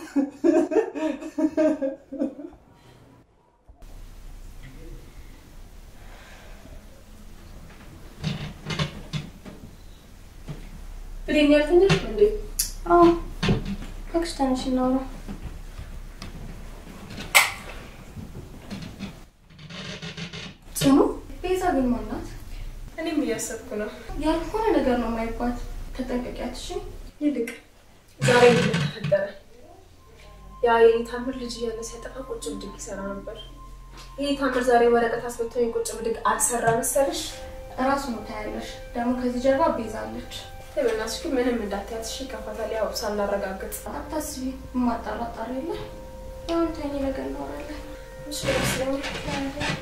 S3: ብሌን ያልተኛሽ እንዴ? አዎ እባክሽ ተነሽ እናውራ። ጽኑ ቤዛ ግን ማናት?
S6: እኔም እያሰብኩ ነው።
S3: ያልሆነ ነገር ነው የማይባት። ተጠንቀቂያት እሺ።
S6: ይልቅ ዛሬ ምን ተፈጠረ? ያ የኔ ታምር ልጅ እያለ ሲያጠፋ ቁጭ ብድግ ይሰራ ነበር። ይሄ ታምር ዛሬ ወረቀት አስበቶኝ ቁጭ ብድግ አልሰራ መሰለሽ?
S3: እራሱ ነው ታያለሽ። ደግሞ ከዚህ ጀርባ ቤዛ አለች።
S6: በእናትሽ ግን ምንም እንዳትያት እሺ። ከፋታል ያው ሳናረጋግጥ
S3: አታስቢ። የማጣራጣር የለ አሁን ተኝ ነገር እናወራለን።
S6: እሺ ይመስለኛል።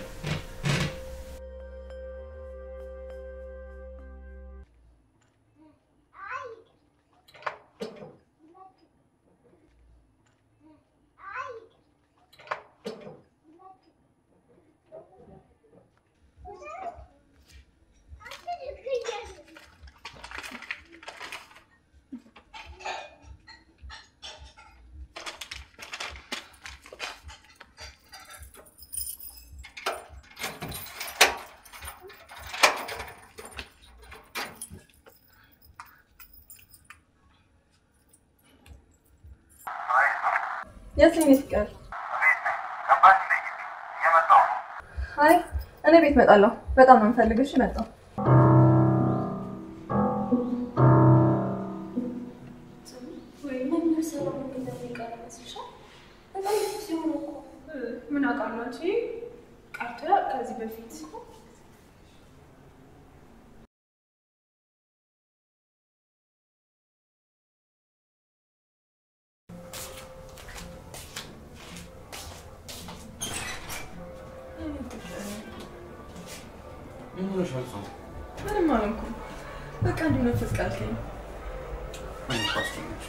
S6: የትኛው ይቀር? አይ እኔ ቤት እመጣለሁ። በጣም ነው የምፈልግሽ። መጣሁ። ምን አውቃለሁ አንቺ ቀርቶ ከዚህ በፊት
S10: ምን ሆነሻል? ሰው
S6: ምንም አልሆንኩም። በቃ እንዲሁ ነፍስ ቃልከኝ።
S10: ምን ፓስቶች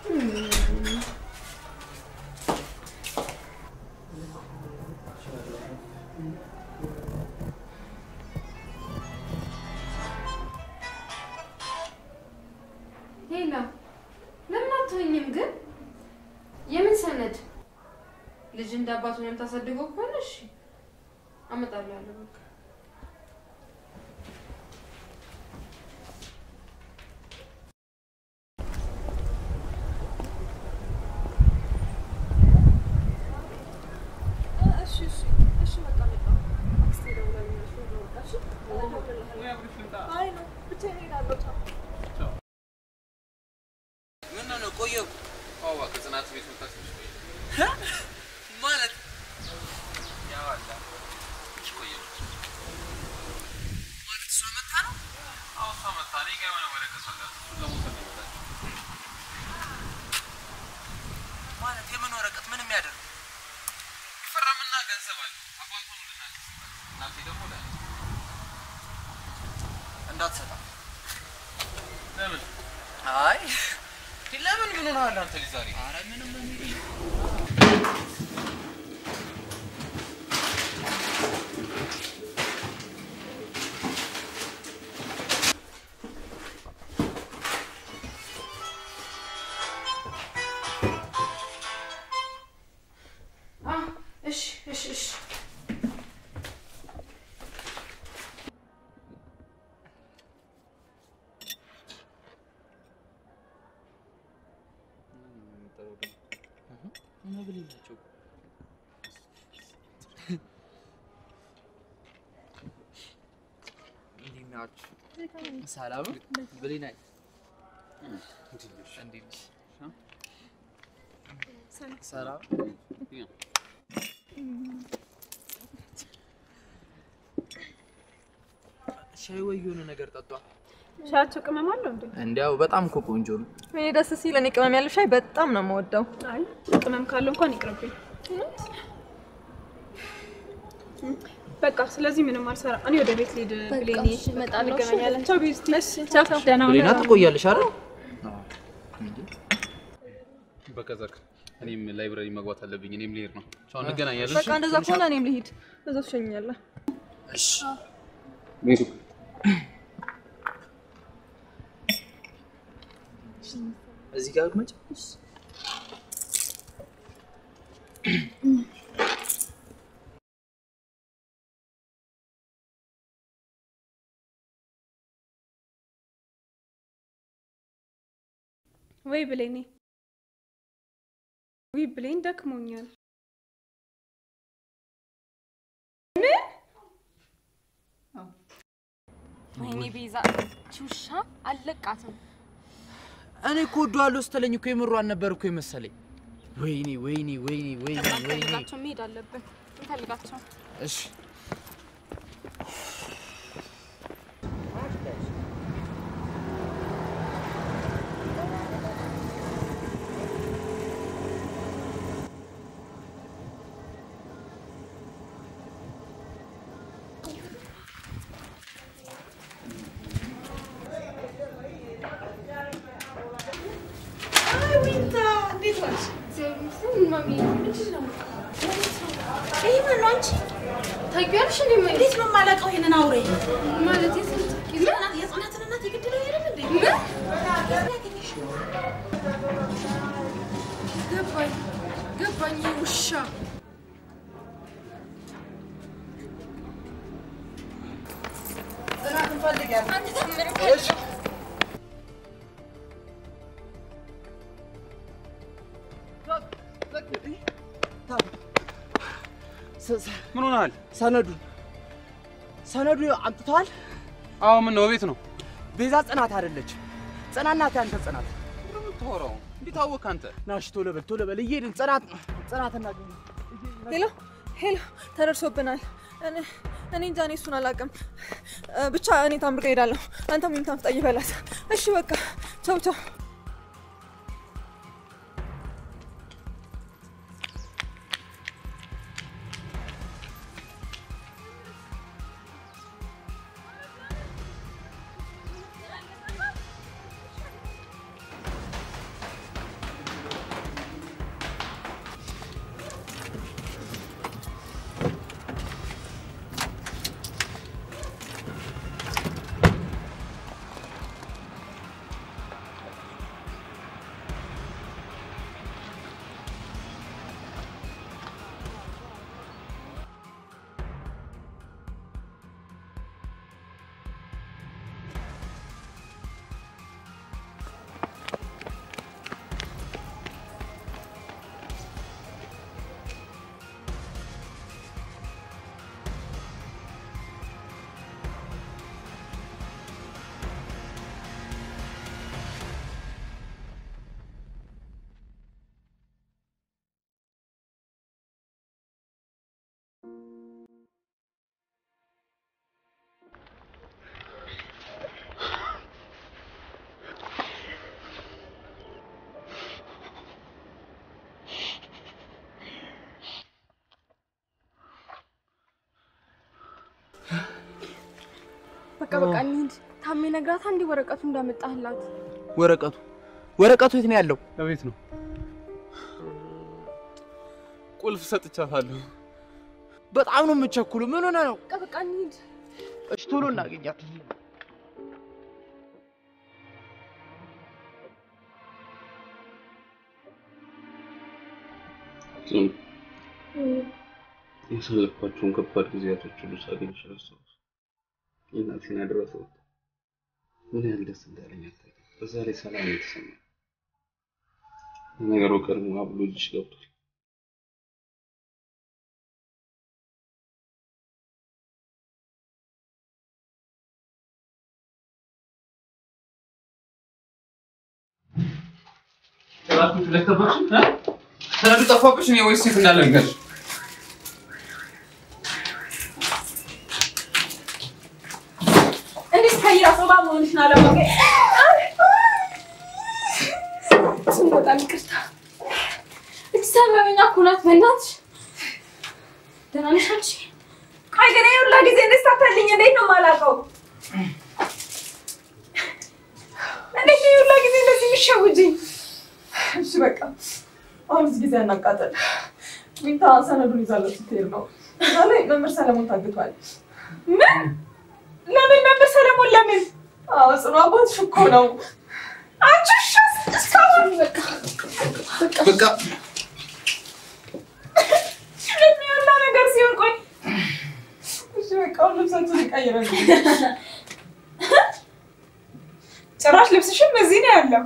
S14: ሄላ ለምን አትሆኝም ግን? የምን ሰነድ? ልጅ እንደ አባቱ የምታሳድገው ከሆነ እሺ አመጣልሃለሁ። በቃ
S6: እሺ እሺ እሺ በቃ መጣሁ። አክስቴ ደውላልኛለች። ወደ ወጣች አይ ነው ብቻዬን እሄዳለሁ። ቻው።
S10: ምን ነው ቆየሁ? አዋ ከጽናት ቤት ወጣች ማለት ያው አላ ቆየሁ ማለት እሷ መጣ ነው? አዎ እሷ መጣ። እኔ ጋር የሆነ ወረቀት አላት። እሱን ለመውሰድ ነው የመጣችው። ማለት የምን ወረቀት? ምን የሚያደርግ ይፈረምና ገንዘብ አለ። አባቷን እንድናገር እናቴ ደግሞ ላይ እንዳትሰጣ ለምን? አይ ለምን ምን ሆነሃል አንተ ልጅ ዛሬ? ኧረ ምንም
S14: አ እሺ እሺ እሺ
S8: መብል የላቸው እንዴት ናችሁ? ሰላም ብሌናይ እንዴት ነሽ? ሰላም ሻይ ወይ የሆነ ነገር ጠጧ።
S6: ሻያቸው ቅመም አለው እንዴ?
S8: እንዲያው በጣም እኮ ቆንጆ ነው።
S6: እኔ ደስ ሲል እኔ ቅመም ያለው ሻይ በጣም ነው የምወደው።
S15: አይ ቅመም ካለው እንኳን ይቅርብኝ። በቃ ስለዚህ ምንም አልሰራ። እኔ ወደ ቤት ልሂድ ብሌኒ።
S3: እሺ፣ እመጣለሁ። እሺ፣
S15: እንገናኛለን። ቻው ቤት ቻው። ደህና ሁን።
S8: ብሌና ትቆያለሽ አይደል?
S10: በቃ ዛክ፣ እኔም ላይብረሪ መግባት አለብኝ። እኔም ልሄድ ነው። ቻው፣ እንገናኛለን።
S6: በቃ እንደዛ ከሆነ እኔም ልሂድ። በዛ ትሸኛለህ።
S10: ሚቱ
S8: እዚህ ጋር መጭ
S15: ወይ ብሌኒ፣ ወይ ብሌን ደክሞኛል።
S3: ወይኔ ቤዛ ቹሻ አለቃትም።
S8: እኔ እኮ ወደዋለሁ ስትለኝ እኮ የምሯን ነበር እኮ የመሰለኝ። ወይኔ ወይኔ ወይኔ ወይኔ ወይኔ።
S3: እንፈልጋቸው፣ መሄድ አለብን። እንፈልጋቸው።
S8: እሺ
S7: ታውቂዋለሽ እንዴ? እንዴት ነው የማላውቀው ይሄንን አውሬ? ማለት የጽናት የጽናትን እናት የገደለው አይደል እንዴ?
S6: ገባኝ ገባኝ። ይሄ ውሻ
S7: ጽናትን ፈልጊያት።
S10: ምን ሆነሃል?
S8: ሰነዱን ሰነዱ አምጥተዋል?
S10: አዎ፣ ምን ነው? ቤት ነው።
S8: ቤዛ ጽናት አይደለች። ጽናት ናት ያንተ ጽናት።
S10: የምታወራው እንዴት አወቅህ አንተ?
S8: ናሽ ቶሎ በል ቶሎ በል እየሄድን ጽናት ጽናት እናገኝ
S6: ሄሎ ሄሎ፣ ተደርሶብናል። እኔ እኔ እንጃ፣ እኔ እሱን አላውቅም። እ፣ ብቻ እኔ ታምር ጋር እሄዳለሁ። አንተ ምን ታምጣ በላት። እሺ በቃ ቻው ቻው።
S3: በቃ በቃ እንሂድ። ታሜ ነግራታ እንዲህ ወረቀቱ እንዳመጣህላት
S8: ወረቀቱ ወረቀቱ የት ነው ያለው?
S10: በቤት ነው። ቁልፍ ሰጥቻታለሁ።
S8: በጣም ነው የምቸኩሉ። ምን ሆነ ነው?
S3: በቃ በቃ እንሂድ።
S8: እሺ ቶሎ እናገኛት።
S10: ያሳለፍኳቸውን ከባድ ጊዜያቶች ሁሉ ሳገኝሽ ረሳሁት። የእናቴን አደራ ተወጣሁ። ምን ያህል ደስ እንዳለኝ አታውቂም። በዛ ላይ ሰላም የተሰማኝ ነገሩ ቀድሞ አብሎ እጅሽ ገብቷል። ሰነዱ ጠፋብሽ እኔ ወይስ ሴት እንዳለ ንገርሽ?
S2: እንዴት ከይራ ሶባ መሆንሽን አላወቀ
S3: ስም በጣም ይቅርታ። እች ሰበበኛ እኮ ናት። በእናትሽ ደህና ነሽ አንቺ?
S2: ቆይ ግን ይሄ ሁላ ጊዜ እንድስታፈልኝ እንዴት ነው የማላውቀው? እንዴት ነው ይሄ ሁላ ጊዜ እንደዚህ የሚሸውጅኝ?
S6: እሺ በቃ አሁን እዚህ ጊዜ አናቃጠል። ሚንታ ሰነዱን ይዛለች ስትሄድ ነው። እዛ ላይ መምህር ሰለሞን ታግቷል።
S2: ምን? ለምን መምህር ሰለሞን ለምን?
S6: አዎ ጽኑ አባትሽ እኮ ነው።
S2: አንቺ እሺ እስካሁን በቃ
S1: በቃ
S2: እንዴት ነው ያለ ነገር ሲሆን ቆይ
S6: እሺ በቃ አሁን ልብሳችንን ቀይረን
S2: ጭራሽ ልብስሽም እዚህ ነው ያለው።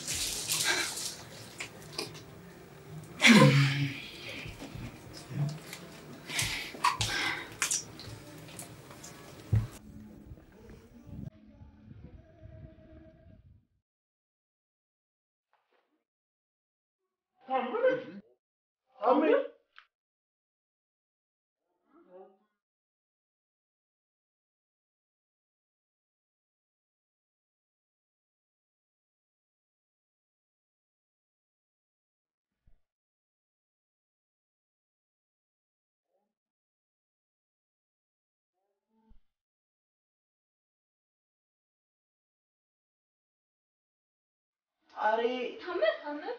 S1: ኧረ
S2: ታምር ታምር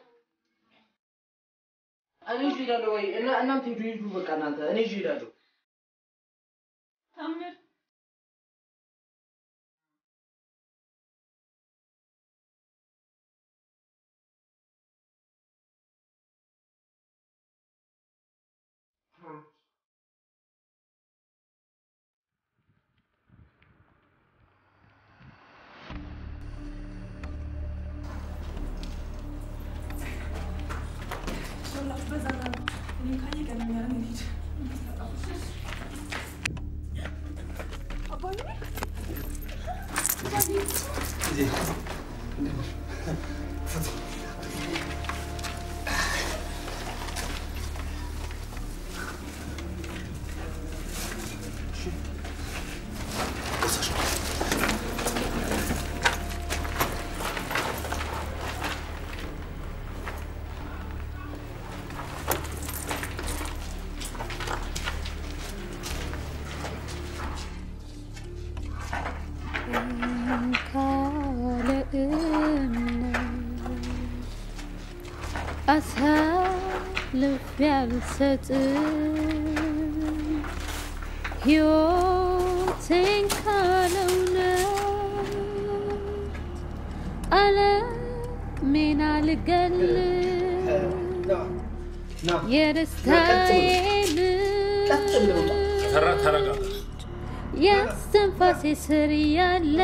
S1: እኔ ይዤ እሄዳለሁ ወይ እና እናንተ ሂዱ ሂዱ በቃ እናንተ እኔ ይዤ እሄዳለሁ።
S2: ታምር
S16: ካለ እምነት አሳልፌ አልሰጥም ሕይወቴን ካለ እውነት ዓለሜን አልገልም የደስታዬን
S13: ተረጋጋ።
S16: የስትንፋሴ ስር ያለ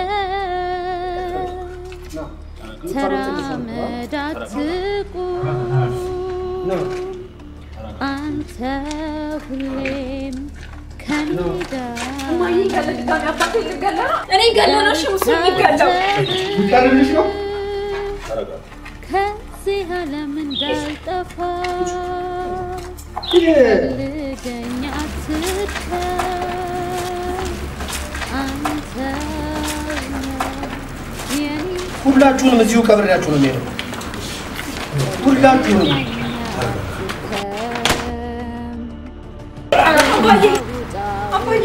S16: ተራመድ አትቁም አንተ ሁሌም ከኔ ጋር
S2: እማዬ ገለ ድጋሚ አባቴ ልገለ ነው። እኔ ገለ ነው እሺ እሱ የሚገለው
S1: ልታደርግልሽ ነው?
S16: ከዚህ ዓለም እንዳልጠፋ
S1: ይሄ
S16: ፈልገኝ አትርከኝ አንተ የኔ
S1: ሁላችሁንም እዚሁ ቀብሬያችሁ ነው የሚሄደው። ሁላችሁንም
S2: አባዬ አባዬ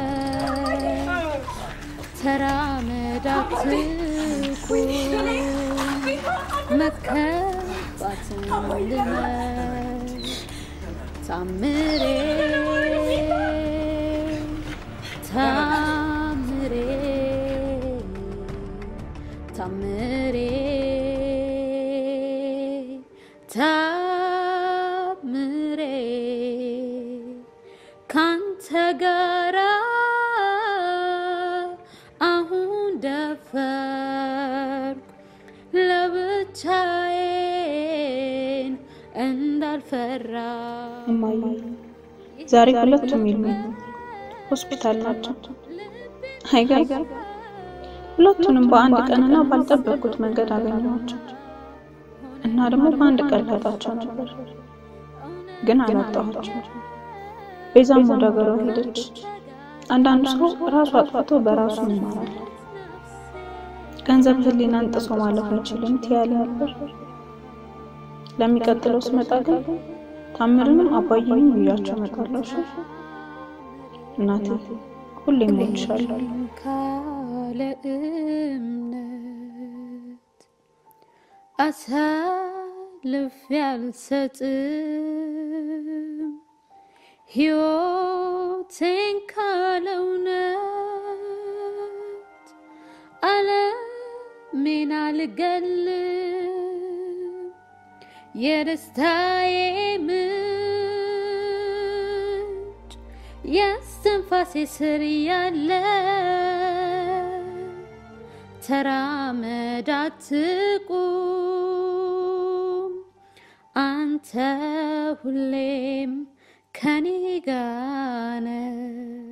S16: ተራመድ አትቁም መከባትን ልመድ ታምሬ ታምሬ ታምሬ ታምሬ ካንተ ጋራ አሁን ደፈርኩ ለብቻዬን እንዳልፈራ
S15: እማዬ ዛሬ ሁለቱም የሉም፣ ሆስፒታል ናቸው። አይገርም? ሁለቱንም በአንድ ቀንና ባልጠበቅኩት መንገድ አገኘኋቸው እና ደግሞ በአንድ ቀን ላጣቸው ነበር፣ ግን አላጣኋቸው። ቤዛም ወደ ሀገሯ ሄደች። አንዳንዱ ሰው ራሱ አጥፍቶ በራሱ ይማራል። ገንዘብ ሕሊናን ጥሶ ማለፍ አይችልም ትያለ ነበር። ለሚቀጥለው ስመጣ ግን ታምርንም አባዬንም ይዣቸው እመጣለሁ። እሺ? እናቴ ሁሌም እወድሻለሁ።
S16: ካለ እምነት አሳልፌ አልሰጥም ሕይወቴን ካለ እውነት ዓለሜን አልገልም የደስታዬ ምንጭ የስትንፋሴ ስር ያለ ተራመድ አትቁም አንተ ሁሌም ከኔ ጋር ነህ